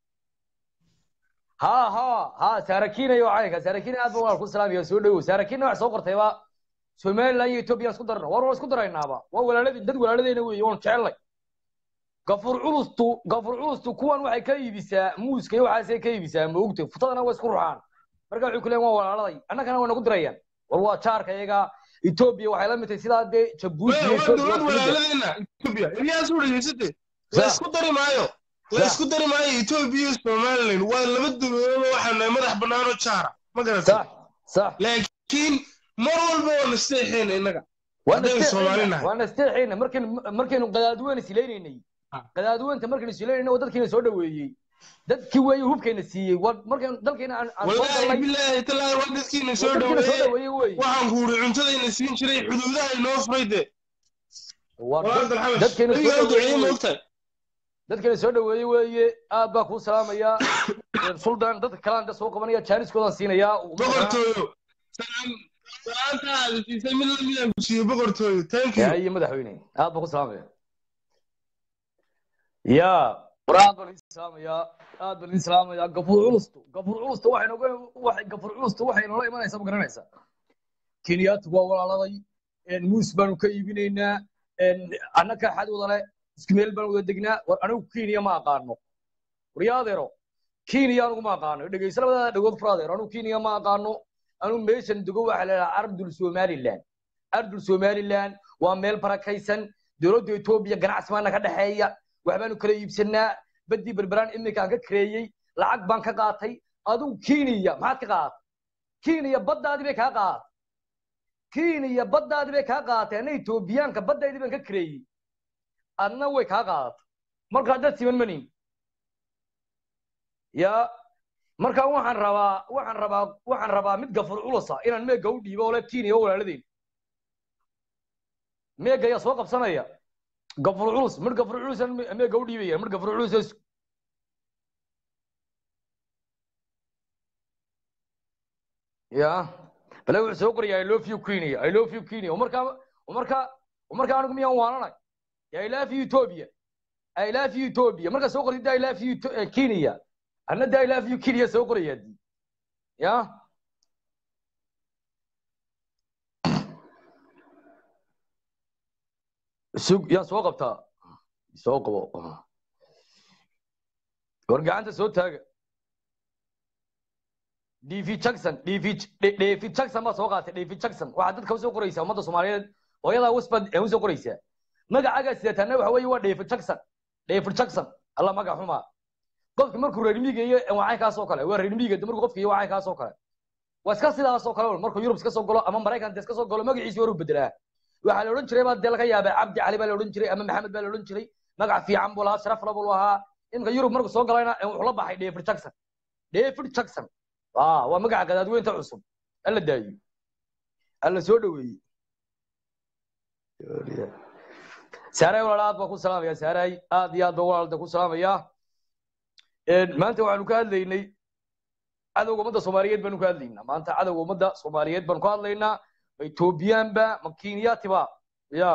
ha ha ha saarakiina iyo caynka saarakiina aad baan ku salaamaya soo dhawow saarakiina wax soo qortayba somaliland iyo etoobiya isku darna war waa isku daraynaaba waa walaaladii dad walaaladeyna weeye waan jecelnay gafur culustu gafur culustu kuwan waxay ka iibisaa muuska iyo waxaasay ka iibisaa moogta futadana waa isku ruxaan marka waxay ku leeyihin waa walaaladay annagana waa nagu dirayaan war waa jaarka iyaga etoobiya waxay la mid tahay sidaa dee jabuuti iyo waa etoobiya dowlad waa isku mid ah. walaaladeenna etoobiya ilyaas u dhageysate la Sa- isku dari maayo la Sa- isku dari maayo etoobiya iyo somalilan waa laba dowladood oo waxaa nahay madax bannaanoo jaara ma garatay sax sax laakiin mar walba waa nasteexeena innaga waana haddaynu Soomaali nahay. waana isteexayna markaynu markaynu qadaadweyne isilaynaynay Ah. qadaadweynta markaynu isilaynayna waa dadkiina soo dhaweeyey dadkii weeye hubkayna siiyey waa markaynu dalkayna aan aan soo wallaahi galnay bilaahi talaahi waa dadkiina waa soo dadkiina soo dhaweeye dhaweeyey weeye waxaan ku uri cuntadayna siin jiray xuduudaha inoo furay de waa walaal dad- dalxabash dadkeena soo adigaa duceeye dhaweeyey moogtahay dadkeena soo dhaweeyey weeye aad baa kuu salaamaya suldan dadka kalaan da soo qabanaya jaaniskoodaan siinayaa boqortooyo salaan salaanta aad siisay mid lamidaan ku siiyo boqortooyo thank you iyo madaxweyne aad baa ku salaamaya ya war aad baan idin salaamayaa aad baan idin salaamayaa gafuur culustu gafuur culustu waxay noga waxay gafuur culustu waxay noola imanaysaa ma garanaysaa kenyaatu waa walaaladay een muus baanu ka iibinaynaa een annaka xad wada le isku meel baan wada degnaa war anigu kenya ma aqaano war yaa adeero kenya anigu ma aqaano dhegeysa labada dhagood fur adeero anigu kenya ma aqaano anigu meeshan dego waxaa la idhaha ardul somaliland ardul somaliland waa meel barakaysan dowladda etoobiya ganacsi baana ka dhexeeya waxbaanu kala iibsanaa badii berberaan iminkaan ka kareeyey lacag baan ka qaatay adigu kenya maxaad ka qaadatay kenya baddaadii bay kaa qaadatay kenya baddaadii bay kaa qaadatay anna etoobiyaanka baddaydii baan ka kareeyey adna way kaa qaadatay markaa dad siman manin ya marka waxaan rabaa waxaan rabaa waxaan rabaa mid gafur culusa inaan meega u dhiibo oo le kenya oo walaaladeen meega ayaa soo qabsanaya gafur culus mid gafur culus aan me- meega u dhiibaya mid gafur culus is- ya bale wuxuu soo qoraya i love you kenya i love you kenya oo markaa oo markaa oo markaa anigu miyaan waananay ya i love you ethiopia i love you ethiopia markaa soo qortid i love you Eth- eh, kenya anna da i love you kenya soo qoraya dii ya sug yaa soo qabtaa soo qabo war gacanta soo taaga dv jackson dv dv jackson baa soo qaatay dv jackson waxaa dadka usoo qoraysaa ummadda soomaaliyeed hooyadaa wasbad ee usoo qoraysaa magacaagaa sidataana waxa weeye waa dv jackson dv jackson alla magac xumaa qofki markuu reer miiga iyo wacay kaasoo kale waa reer miiga markuu qofka iyo wacay kaasoo kale waa iska sidaas oo kale un markuu yurub iska soo galo ama maraykan iska soo galo magaciisi waru bedelaa waxaa la odhan jiray baa dee laga yaabaa cabdi cali baa la odhan jiray ama maxamed baa la odhan jiray magac fiican buu lahaa sharaf la buu lahaa iminka yurub markuu soo galayna wuxuu la baxay david jackson david jackson ah waa magaca gadaadweynta cusub alla daayo alla soo dhaweeyey saaray walaal aad baan ku salaamaya saaray aad iyo aad baan walaalda ku salaamaya maanta waxaanu ka hadlaynay cadowga ummadda soomaaliyeed baanu ka hadlaynaa maanta cadowga ummadda soomaaliyeed baanu ka hadlaynaa ma ethoobiyaanba ma kenyaatiba ya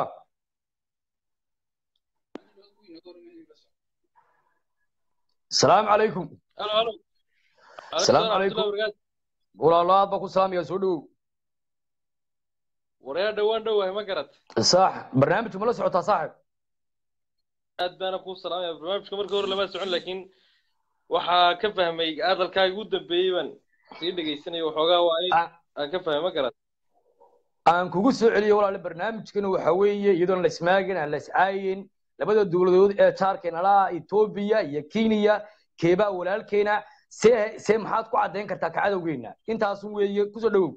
asalaamu calaykum halo halo asalaamu calaykum walaalo aad baan ku salaamaya soo dhawow waryaa dhowaan dhowahay ma garat sax barnaamijku ma la socotaa saaxib aad baana kuu salaamaya barnaamijka markii hore lama socon laakiin waxaa ka fahmay hadalkaaga ugu dambeeyey baan sii dhegaysanaya waxoogaa waa in aan ka fahmay ma garat aan kugu soo celiyo walaale barnaamijkana waxa weeye iyadoon la ismaagin aan la iscaayin labada dowladood ee jaarkeena laha etoobiya iyo kenya keebaa walaalkeena see see maxaad ku caddayn kartaa ka cadowgeena intaasun weeye kusoo dhawow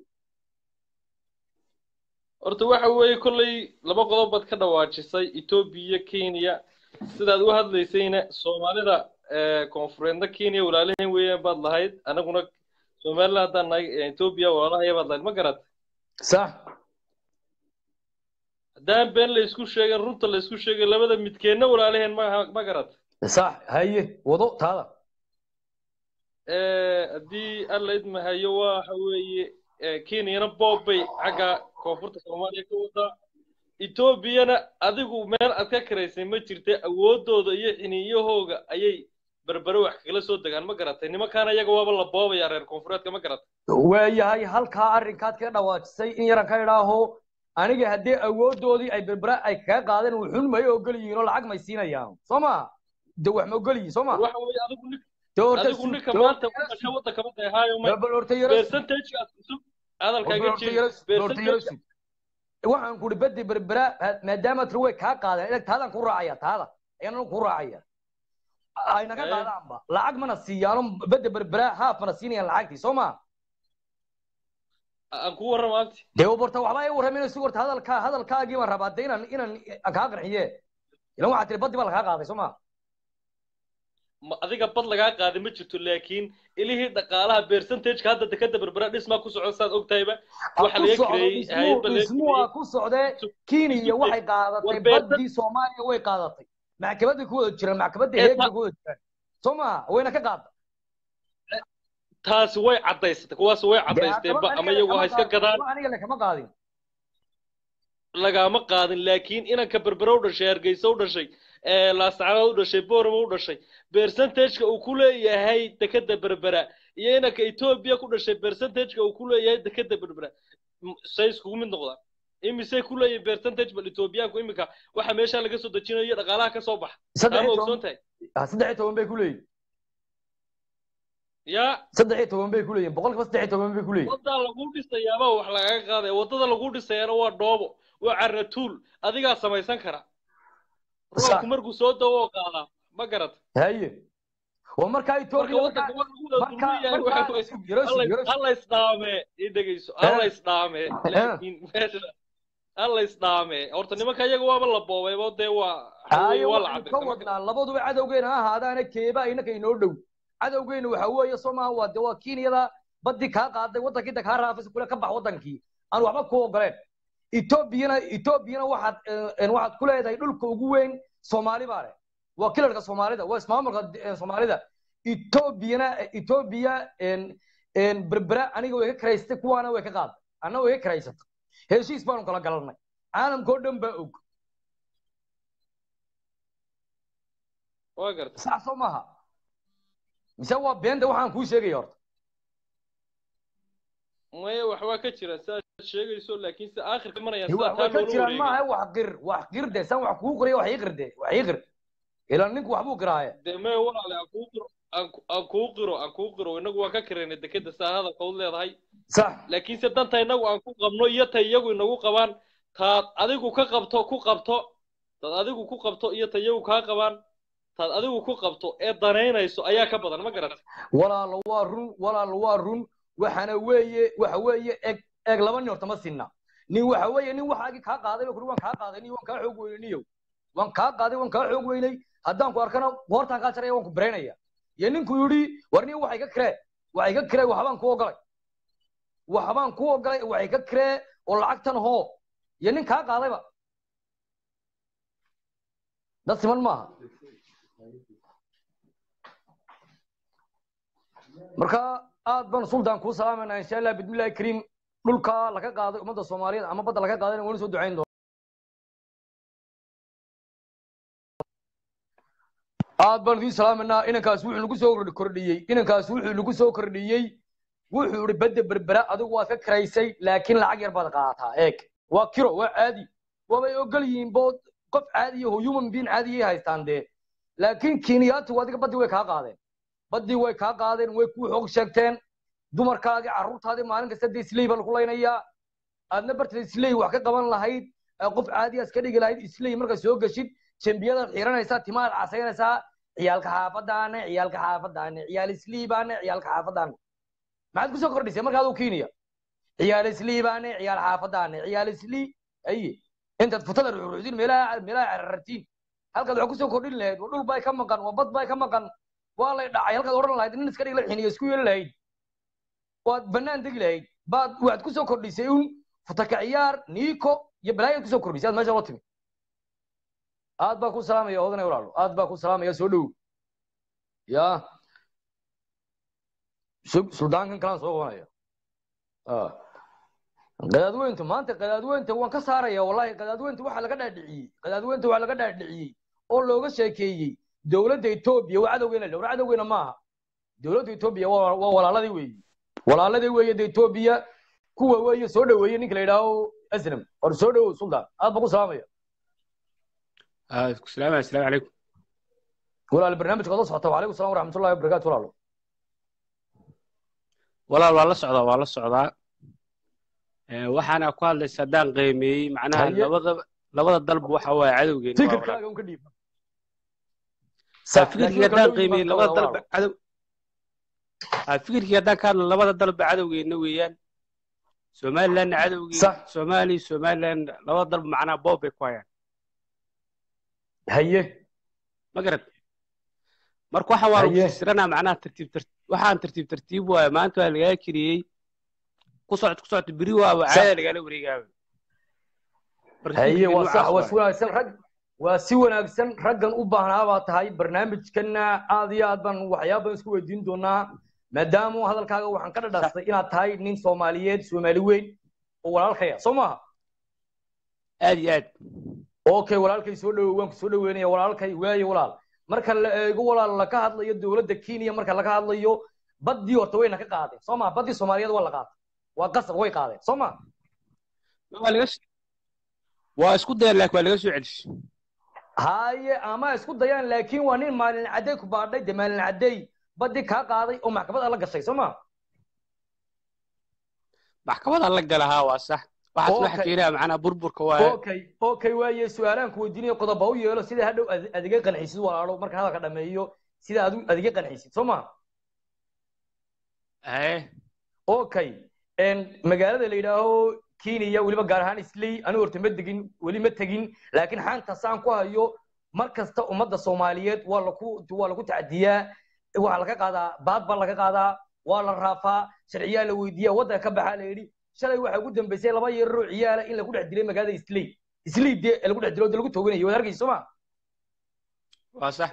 horta waxa weeye kolley laba qodob baad ka dhawaajisay etoobiya kenya sidaad u hadlaysayna soomaalida koonfureedna kenya walaalahayn weeyaan baad lahayd anaguna somaliland haddaan nahay etoobiya walaalahaya baad lahayd ma garat sax haddaan been la isku sheegin runta la isku sheegin labada midkeedna walaalaheen ma ma garat sax haye wado taada haddii alla idmahayo waxa weeye kenyana boob bay xagga koonfurta soomaaliya ka wadaa etoobiyana adigu meel aad ka karaysay ma jirta awoodooda iyo xiniyahooga ayay berbere wax kagala soo degaan ma garatay nimankaana iyaga waaba la boobaya reer koonfureedka ma garatay waayahay halkaa arrinkaad kaga dhawaajisay in yaran ka idhaaho aniga haddii awoodoodii ay berbere ay kaga qaadeen wuxun may ogol yihiin oo lacag may siinayaan soo ma de wax ma ogol yihiin soo ma waxa weeye adigu nin adigu ninka maanta u dhashay waddanka ma dahaayo ma percentagegaas cusub hadalkaaga jeedi waxaan kuri badi berbera maadaama tiri way kaa qaadeen idag taadaan ku raacaya taada ayaan ku raacaya ayna ka qaadaanba lacag mana siiyaano bada berbera haaf mana siinayaan lacagtii soo ma aan ku warrama abti dee borta waxba ay warramayna si warta hadalkaa hadalkaagii baan rabaa de inaan inaan kaa qarxiye ilan waxaa tiri badi baa lagaa qaaday soo ma ma adiga bad lagaa qaaday ma jirto laakiin ilihii dhaqaalaha percentageka hadda dekada berbera dhismaa ku socon saad ogtahayba waxa laga kireeyey dhismuwaa ku socdee kenya waxay qaadatay badii soomaaliya way qaadatay maxkamaday ku wada jiraan maxkamadda heegay ku wada jiraan soo maha wayna ka qaada taasi way caddaysatay kuwaas way caddaysteenba ama iyagu ha iska gadaan aniga lakama qaadin lagama qaadin laakiin inanka berbera u dhashay hargeysa u dhashay laasacanood u dhashay borama u dhashay percentageka uu ku leeyahay dekada berbera iyo inanka etoobiya ku dhashay percentageka uu ku leeyahay dekada berbera say iskugu mid noqdaan imisay ku leeyahay percentage bal etoobiyaanku iminka waxa meesha laga soo dejinayo dhaqaalaha ka soo baxa ama ogsoon tahay saddex iyo toban bay ku leeyihin ya saddex iyo toban bay ku leeyihin boqolkiiba saddex iyo toban bay ku leeyihin waddaa lagu dhisayaaba wax lagaga qaadaya waddada lagu dhisayaana waa dhoobo waa caratuul adigaa samaysan kara roobku markuu soo dawo oo qaadaa ma garat haye waa markaa etoobiya alla isdhaame i dhegeyso alla isdhaame laakiin meesha alla isdhaame horta nimanka iyaga waaba la boobaybo dee waa waa la ka wadnaa labaduba cadowgeena ha ahaadaana keeba inaka inoo dhow cadowgeena waxa weeye soo maaha waa de waa kenyada badii kaa qaaday waddankii da kaa raafaysa kule ka bax waddankii aan waxba ku ogoleen etoobiyana etoobiyana waxaad waxaad ku leedahay dhulka ugu weyn soomaali baa leh waa kilarka soomaalida waa ismaamulka soomaalida etoobiyana etoobiya berbera aniga way ka karaysatay kuwaana way ka qaaday anna way ka karaysatay heshiis baanu kala galanay caalamka oo dhan baa og waa garta sax soo maaha mise waa beenta waxaan kuu sheegaya horta maya wax waa ka jira sidaad sheegayso laakiin si aakhirka marayaan way ka jiraan maaha wax qir wax qir de san wax kuu qiriya wax ii qir de wax ii qir ilan ninku waxbuu qiraaye dee maya walaale aan kuu qiro aan kuu qiro aan kuu qiro inagu waa ka kiraynay dekeda saa hadalka u leedahay sax laakiinse danta inagu aan ku qabno iyo ta iyagu inagu qabaan taad adigu ka qabto ku qabto taad adigu ku qabto iyo ta iyagu kaa qabaan taad adigu ku qabto ee danaynayso ayaa ka badan ma garata walaalo waa run walaalo waa run waxana weeye waxa weeye eeg eeg laba nin horta ma sinna nin waxa weeye nin waxaagii kaa qaaday ba kuri waan kaa qaaday niyo waan kaa xoog weynay niyow waan kaa qaaday waan kaa xoog weynay haddaan ku arkana goortaan kaa jaraya waan ku baraynaya iyo ninku yidhi war niyo waxay ka kiree waxay ka kiree waxbaan ku ogolay waxbaan ku ogolay waxay ka kiree oo lacagtan hoo iyo nin kaa qaadayba dad siman maaha marka aad baan sultan kuu salaamayna insha allah bismillahi kariim dhulka laga qaaday ummadda soomaaliyeed ama badda laga qaadayna wani soo ducayn doona aad baan idiin salaamaynaa inankaas wuxuu nagu soo kordhiyey inankaas wuxuu nagu soo kordhiyey wuxuu ihi badda berbera adigu waad ka kiraysay laakiin lacag yar baad qaadataa eeg waa kiro waa caadi waabay ogol yihiin bo qof caadiya oo human being caadiyay haystaan dee laakiin kenyaatigu adiga baddii way kaa qaadeen baddii way kaa qaadeen way kuu xoog sheegteen dumarkaadii carruurtaadii maalin kasta dee isley baa lagu laynayaa aadna barteed isley wax ka qaban lahayd qof caadiya iska dhigi lahayd isley marka soo geshid jembiyadaad xiranaysaa timaad casaynaysaa ciyaalka xaafadaane ciyaalka xaafadaane ciyaal isliibaane ciyaalka xaafadaane maxaad kusoo kordhisay marka aduu kenya ciyaal isliibaane ciyaal xaafadaane ciyaal islii aye intaad futada ruxruxdin meelaha meelaha carartiin halkaad wax kusoo kordhin lahayd waa dhul bay ka maqan waa bad bay ka maqan waa lay dhacay halkaad odhan lahayd nin iska dhig la xiniyo isku yeeli lahayd waad bannaan degi lahayd baad waxaad kusoo kordhisay un futaka ciyaar niiko iyo balaayaad kusoo kordhisay aad meesha la timi aad baa ku salaamaya odanay walaalo aad baa ku salaamaya soo dhow ya suldaankan kalaan soo qabanaya qadaadweyntu maanta qadaadweynta waan ka saaraya wallahi qadaadweynta waxaa laga dhaadhiciyey qadaadweynta waxaa laga dhaadhiciyey oo looga sheekeeyey dowladda etoobiya waa cadowgeena le war cadowgeena maaha dowladda etoobiya waa waa walaaladii weeye walaaladii weeye de etoobiya kuwa weeye soo dhoweeye ninka la yidhaaho aslam war soo dhowow suldaan aad baa ku salaamaya السلام السلام عليكم walaal barnaamijka wada socota wacalaykum salam waraxmatullahi wabarakaatu walaalo walaal waa la socdaa waa la socdaa Ee, waxaana ku hadlaysa haddaan qiimeeyey macnaha Haye. labada labada dalba waxa waaye cadowgeena waa walaal. fikirkaaga un ka dhiib Aa, fikirkii haddaan qiimeeyey labada dalba cadow Aa, fikirkii haddaan ka hadlo labada dalba cadowgeena weeyaan somalilandna cadowgeena Sax. soomaaliya somaliland labada dalba macnaha boob bay ku hayaan haye ma garad marka waxa waa lagu Haye. fasiranaa macnaha tartiib tartiib waxaan tartiib tartiib waaye maanta waa lagaa kiriyey ku socod ku socod beri waaba Sax. caada lagala wareegaaba Marka haye fikirkii waa sax noocaas waa si waaye. wanaagsan rag waa si wanaagsan raggan u baahnaa baa tahay barnaamijkanna aad iyo aad baan waxyaaba badan isku weydiin doonaa maadaama hadalkaaga waxaan ka dhadhaastay inaad tahay nin soomaaliyeed soomaali weyn oo walaalkaya soo maaha aad iyo aad okay walaalkay soo dhowo waan ku soo dhoweynaya walaalkay waaye walaal marka la eego walaal laka hadlayo dowladda kenya marka laga hadlayo baddii horta wayna ka qaadeen soo maha baddii soomaaliyeed waa la qaatay waa qasab way qaadeen soo maha waa laga s- waa isku dayeen laakiin waa laga soo celisay haye ama isku dayaan laakiin waa nin maalin cadday ku baadhay de maalin cadday baddii kaa qaaday oo maxkamad alla gashay soo maha maxkamada la galahaa waa sax waxaas waxa Okay. keenaya macnaha burburka waaye okay okay waaye su-aalaan ku weydiinayo qodob ha u yeelo sida hadhow ad- adiga qancisid walaalo marka hadalka dhameeyo sida adu adiga qancisid soo maha haye okay en magaalada la yidhaaho kenya weliba gaar ahaan isley anigu horta ma degin weli ma tegin laakiin xaanta saan ku hayo mar kasta ummadda soomaaliyeed waa laku waa lagu tacdiyaa waxaa laga qaadaa baad baa laga qaadaa waa la raafaa sharciyaa la weydiiyaa waddanka ka baxaa la yidhi shalay waxaa ugu dambeysay laba yararoo ciyaala in lagu dhex dilay magaalada isley isley dee lagu dhex dilo oo dee lagu tooganayo waad arkaysa soo ma waa sax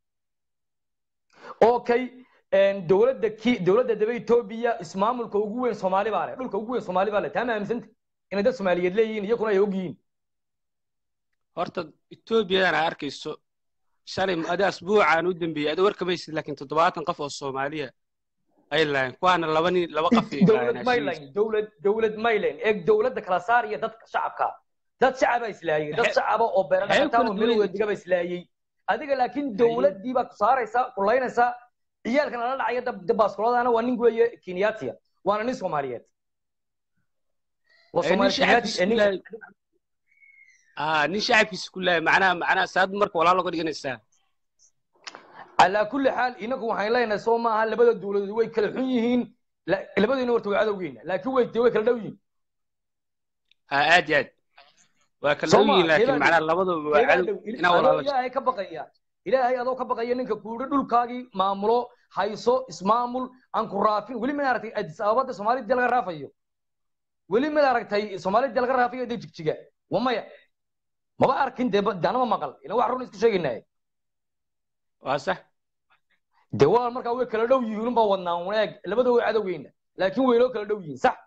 okay en dowladda ki dowladda daba etoobiya ismaamulka ugu weyn soomaali baa leh dhulka ugu weyn soomaali baa leh taa ma aaminsanta inay dad soomaaliyeed leeyihiin iyakuna ay og yihiin horta etoobiyadan aa arkayso shalay adi asbuucaan u dambeeyey adi warkamaysid laakiin toddobaatan qof oo soomaaliya ay lahayn kuwaana laba nin laba qof ay dowlad lahayn mayland dowlad dowlad mayland eeg dowladda kala saar iyo dadka shacabka dad shacaba islaayay dad Maxay- shacaba oo beera maxay dhaqataa oo kala meel duwan wedigaba islaayay adiga laakiin dowladdii baa ku saaraysa kulaynaysa ciyaalkan la dhacaya dab- dabaaskoladana waa nin weeye kenyatia waana nin soomaaliyeed waa Ee, nin soomaali shacabkiisa kenyaati ku lahay aa nin shacabkiisa ku lahay macnaha macnaha saad marka walaal oga dhiganaysaa calaa kulli xaal inagu waxaan leenahay soo maaha labada dowladood way kala xun yihiin La- labadiina horta waa cadowgeena laakiin way dee way kala dhow yihiin ha aad iyo aad waa kala Soo dhow yihiin ma, laakiin keebaa macnaha dhow? labadaba waa Keebaa cadow dhow? inaa adoo walaalo ilaahay ka baqaya ilaahay adoo ka baqaya ninka kuudhi dhulkaagii maamulo hayso ismaamul aan ku raafin weli mid aragtay adis ababada soomaalida dee laga raafayo weli mid aragtay soomaalida dee laga raafayo dee jigjiga wa maya maba arkin dee ba- dee anama maqal ilan wax run isku sheegaynaa waa sax dee walaal markaa way kala dhow yihiin unbaa wadnaa wanaag labada way cadowgeyna laakiin waynoo kala dhow yihiin sax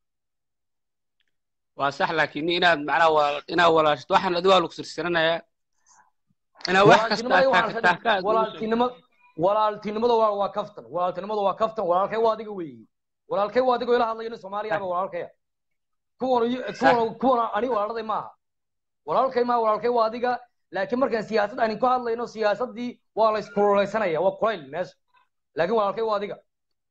waa sax laakiin inaad macnaha walaal inaad walaashto waxaan adiga waa lagu sirsiranaya inaad wax kasta walaaltinimada aad waxaan taagtaa ka walaaltinimo walaaltinimada waa waa kaftan walaaltinimada waa kaftan walaalkay waa adiga weeye walaalkay waa adiga ila hadlayo nin soomaaliya aba walaalkaya kuwan iyo- kuwan kuwan ani walaaladay maaha walaalkay maaha walaalkay waa adiga laakiin markaan siyaasad aan ku hadlayno siyaasadii waa la iskululeysanaya waa kulayl meesha laakiin walaalkay waa adiga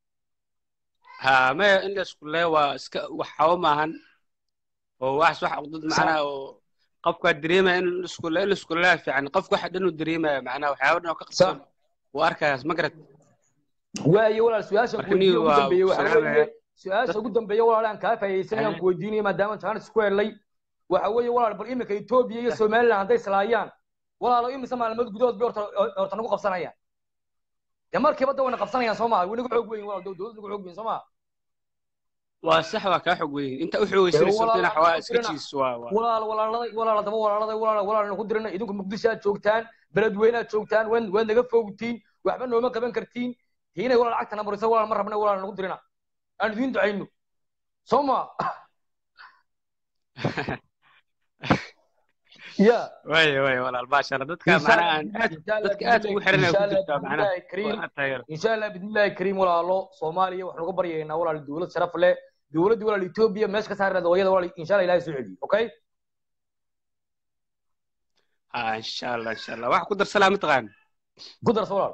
ha maya in la isku lee waa iska wax xawo maahan oo wax wax dad macnaha oo qofka dareemaya in la isku lee in la isku lee fiican qofka waxa dhan uu dareemaya macnaha waxyaabo dhan oo ka qabsan wuu arkayaas ma garad waayo walaal su-aashan Marka kuweydiiye niyo ugu waa dambeeye waxa salaamaya. weeye su-aasha ugu dambeeye walaal aan kaa faa'iidaysanayaan Aha. ku weydiinaya maadaama jaanis ku helay waxa weeye walaal bal iminka etoobiya iyo somaliland hadday islaayaan walaalo imise maalmood gudahood bay horta horta nagu qabsanayaan dee markiiba da wayna qabsanayaan soo maha way nagu xoog weyn walaal dowlad nagu xoog weyn soo maha waa sax waa kaa xog weyn inta u xoogaysanayso walaal, dhinac waa aan iska dirina. jiis waa waa walaal walaaladay walaal daba walaaladay walaal walaal nagu dirina idinku muqdisho aad joogtaan beledweyne aad joogtaan waad waad naga fogtiin waxba nooma qaban kartiin tiinay walaal lacagtana marisa walaal ma rabna walaal nagu dirina aan idiin ducayno soo ma ya waay waay walaal maasha allah dadka macnaha aan aad dadka aad ugu xiranaya ku jirtaa macnaha waa aad taageero إن شاء الله بإذن الله الكريم ولا الله صوماليا وحنا نقبر ينا ولا الدولة شرف له دولة ولا إثيوبيا مش كسر هذا ويا ولا إن شاء الله إلهي سعودي أوكي ha insha allah insha allah wax ku darsalaa mataqaan قدر سؤال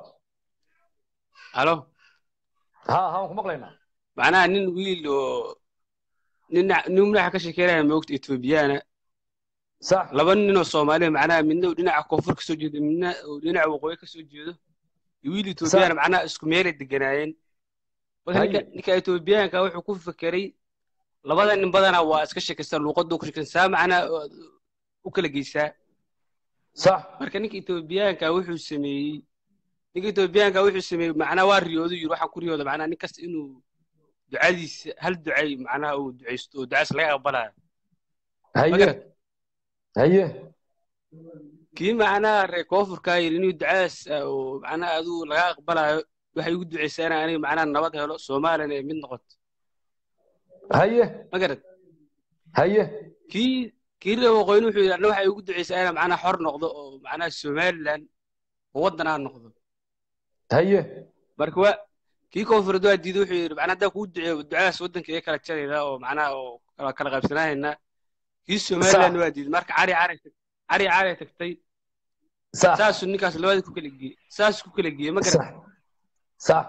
halo ها ها هم مقلنا macnaha nin wiil oo nin nin madaxa ka sheekeynaya moogta etoobiyana صح laba nin oo soomaaliya macnaha midna uu dhinaca koonfur kasoo jeedo midna uu dhinaca waqooyi kasoo jeedo iyo wiil etoobiyana macnaha isku meelay deganaayeen marka ninka Haye. ninka etoobiyaanka wuxuu ku fekeray labada nin badanaa waa iska sheekaystaan luuqadda ku sheekaysan saa macnaha u kala geysaa صح marka ninka etoobiyaanka wuxuu sameeyey ninka etoobiyaanka wuxuu sameeyey macnaha waa riyoodu yiri waxaan ku riyooda macnaha nin kasta inuu ducadiisa hal ducay macnaha uu ducaysto oo ducaas laga aqbalayo هيا هيا kii macnaha reer koonfurkaa yidhi inuu ducaas oo macnaha aduu laga aqbalayo waxay ugu ducaysaa inaan aniga macnaha nabad helo soomaaliyana ay mid noqoto هيا ma garad هيا kii kii reer waqooyina wuxuu yidhi anna waxay ugu ducaysaa inaan macnaha xor noqdo oo macnaha somaliland oo waddan aan noqdo هيا marka waa kii koonfureed waa diiday wuxuu yidhi macnaha haddaan kuu duceeyo ducadaas waddanka iga kala jarayna oo macnaha oo kala kala qaybsanaayna kii somaliland waa diiday marka cari cari cari cari tagtay صح saasuu ninkaas labadii ku kala geeyey saasuu ku kala geeyey ma garad صح صح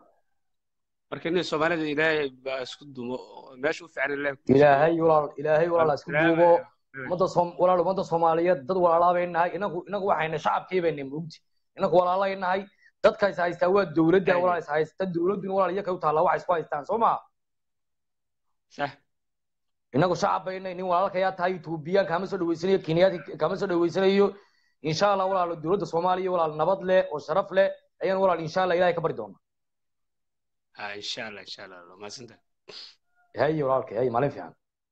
marka nin soomaalida ilaahay baa isku dumo oo meesha u fiican ilaahay ku إلهي ولا إلهي ولا اسكت Salaam. دوبو ummadda soom walaal ummadda soomaaliyeed dad walaalaa bay nahay inagu inagu waxayna shacabkii bayna mugti inagu walaalay nahay dadka is haystaa waa dowladda Aywa. walaal is haysta dowladduna walaal iyaga u taallaa wax isku haystaan soo ma sax inagu shacab bayna nin walaalkayaa tahay etoobiyaan kama soo dhaweysanayo kenyaati kama soo dhaweysanayo insha allah walaal dowladda soomaaliya walaal nabad leh oo sharaf leh ayaan walaal insha allah ilaahay ka bari doonaa ha insha allah insha allah waa mahadsantahay haye walaalkay haye maalin fiican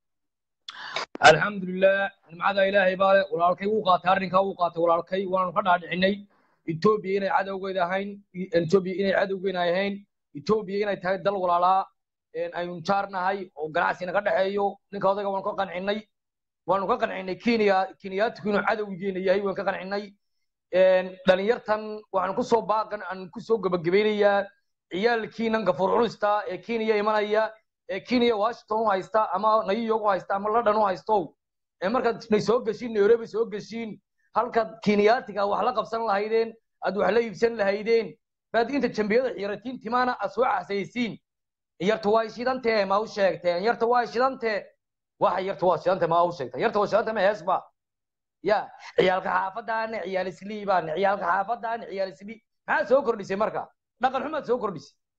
alxamdulilah nimcada ilaahay baa leh walaalkay wuu qaatay arrinkaa wuu qaatay walaalkay waanu ka dhaadhicinay etoobiya inay cadowgeeda ahayn etoobiya inay cadowgeena ahayn etoobiya inay tahay dal walaalaa aynu jaarnahay oo ganacsi naga dhexeeyo ninka odayga waanu ka qancinay waanu ka qancinay kenya kenyaatiku inuu cadowgeena yahay waan ka qancinay dhalinyartan waxaan kusoo baaqan aan kusoo gebagabaynayaa ciyaalkiinan gafuur cunista ee kenya imanaya ee kenya washington u haysta ama new york u haysta ama london u haysto ee markaad nay soo geshiin nairobi soo geshiin halkaad kenyaatiga wax la qabsan lahaydeen aad wax la iibsan lahaydeen baad inta jambiyada xiratiin timaana aad soo casaysiin yarta waa shidantee ma u sheegteen yarta waa shidantee waxa yarta waa shidantee ma u sheegteen yarta waa shidantee ma heesba ya ciyaalka xaafadaana ciyaal isliibaan ciyaalka xaafadaana ciyaal islii maxaad soo kordhisay marka dhaqan xumaad soo kordhisay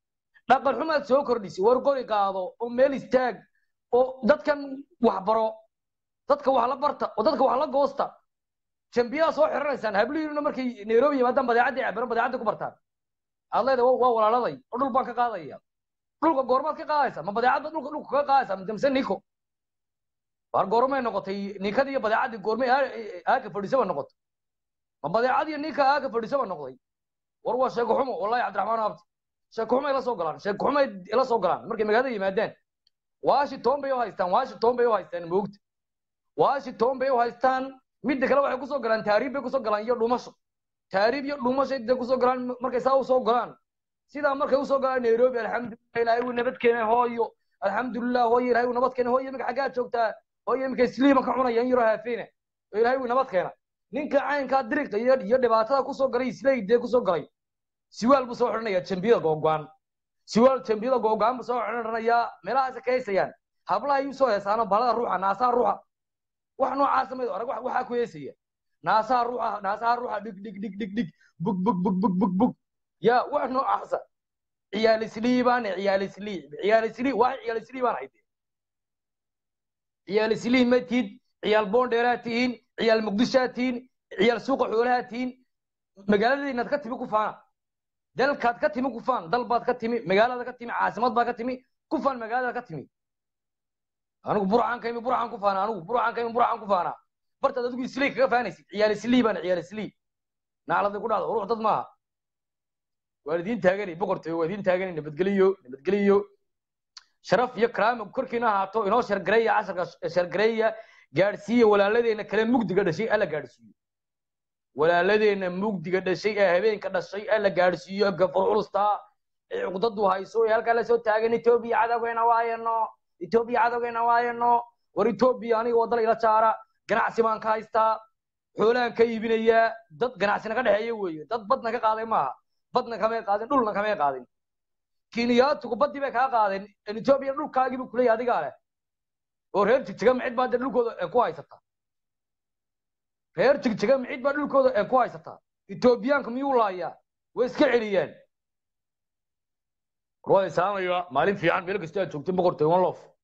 dhaqan xumaad soo kordhisay war qori qaado oo meel istaag oo dadkan wax baro dadka wax la barta oo dadka wax la goosta jambiyaha soo xiranaysaan hablihiinuna markay nairobi yimaadaan badeecadda cabiro badeecadda ku bartaan aad leedahay waa walaaladay oo dhul baan ka qaadaya dhulka goormaad ka qaadaysa ma badeecadda dhulka dhulka kaga qaadaysa mise niko war goormay noqotay ninkadii iyo badeecaddii goormay aaka fadhiisaba noqotay ma badeecadii ninka aaka fadhiisaba noqday war waa sheeko xumo wallahi cabdiraxmaan abdi sheeko xumay la soo galaan sheeko xumay la soo galaan markay magaalada yimaadaan washington bay u haystaan washington bay u haystaan moogta washington bay u haystaan midda kale waxay kusoo galaan taariib bay kusoo galaan iyo dhumasho taariib iyo dhumasho de kusoo galaan markay saa usoo galaan sidaa markay usoo galaan nairobi alxamdulilah ilaahay wuu nabad keenay hooyo alxamdulilah hooyo ilaahay wuu nabad keenay hooyo imika xaggaa joogtaa hooyo imika isliiban ka cunaya in yaroo haafeena oo ilaahay wuu nabad keena ninka caynkaa diriqa iyo iyo dhibaatada kusoo galay isleydee kusoo galay siwaal buu soo xidhanayaa jambiyada googo'an siwaal jambiyada googo'an buu soo xidhanayaa meelahaas ka heysayaan hablaha ayuu soo heesaano balada ruuxa naasaha ruuxa wax noocaasa mayd arag waxaa ku heesaya naasaha ruuxa naasaha ruuxa dhig dhig dhig dhig dhig bug bug bug bug bug bug ya wax noocaasa ciyaal islii baan ciyaal islii ciyaal islii wax ciyaal islii baan hayde ciyaal islii ma tiid ciyaal boondheeraa tihiin ciyaal muqdishaa tihiin ciyaal suuqa xoolaha tihiin magaaladiinaad ka timi ku faana dalkaad ka timi ku faan dal baad ka timi magaalada ka timi caasimad baad ka timi ku faan magaalada ka timi anigu burcaan ka imi burcaan ku faana anigu burcaan ka imi burcaan ku faana bartaad adigu islii kaga faanaysid ciyaal islii baan ciyaal islii nacladay ku dhacdo ruux dad maaha waan idiin taaganay boqortooy waa idiin taaganay nabadgeliyo nabadgeliyo sharaf iyo karaama korkiina ahaato inoo shargareeya casharka shargareeya gaadhsiiya walaaladeena kale mugdiga dhashay alla gaadhsiiyo walaaladeena mugdiga dhashay ee habeenka dhashay alla gaadhsiiyo gafur culustaa ee cuqdadu hayso ee halkaa lasoo taagan etoobiya cadowgeena waayano etoobiya cadowgeena waayano war etoobiya aniga wadala ila jaara ganacsi baan ka haystaa xoolaan ka iibinayaa dad ganacsi naga dhexeeya weeye dad badna ka qaaday maaha badna kamay qaadin dhulna kamay qaadin kiniyaatugu badii bay kaa qaadeen etoobiya dhulkaagii buu kuleeyahay adigaa leh oo reer jigjiga micid baa dee dhulkooda ku haysataa reer jigjiga micid baa dhulkooda ku haysataa etoobiyaanka miyuu laayaa way iska celiyaan war waa islaamaya maalin fiican meel kasta aad joogtay boqortooy one lof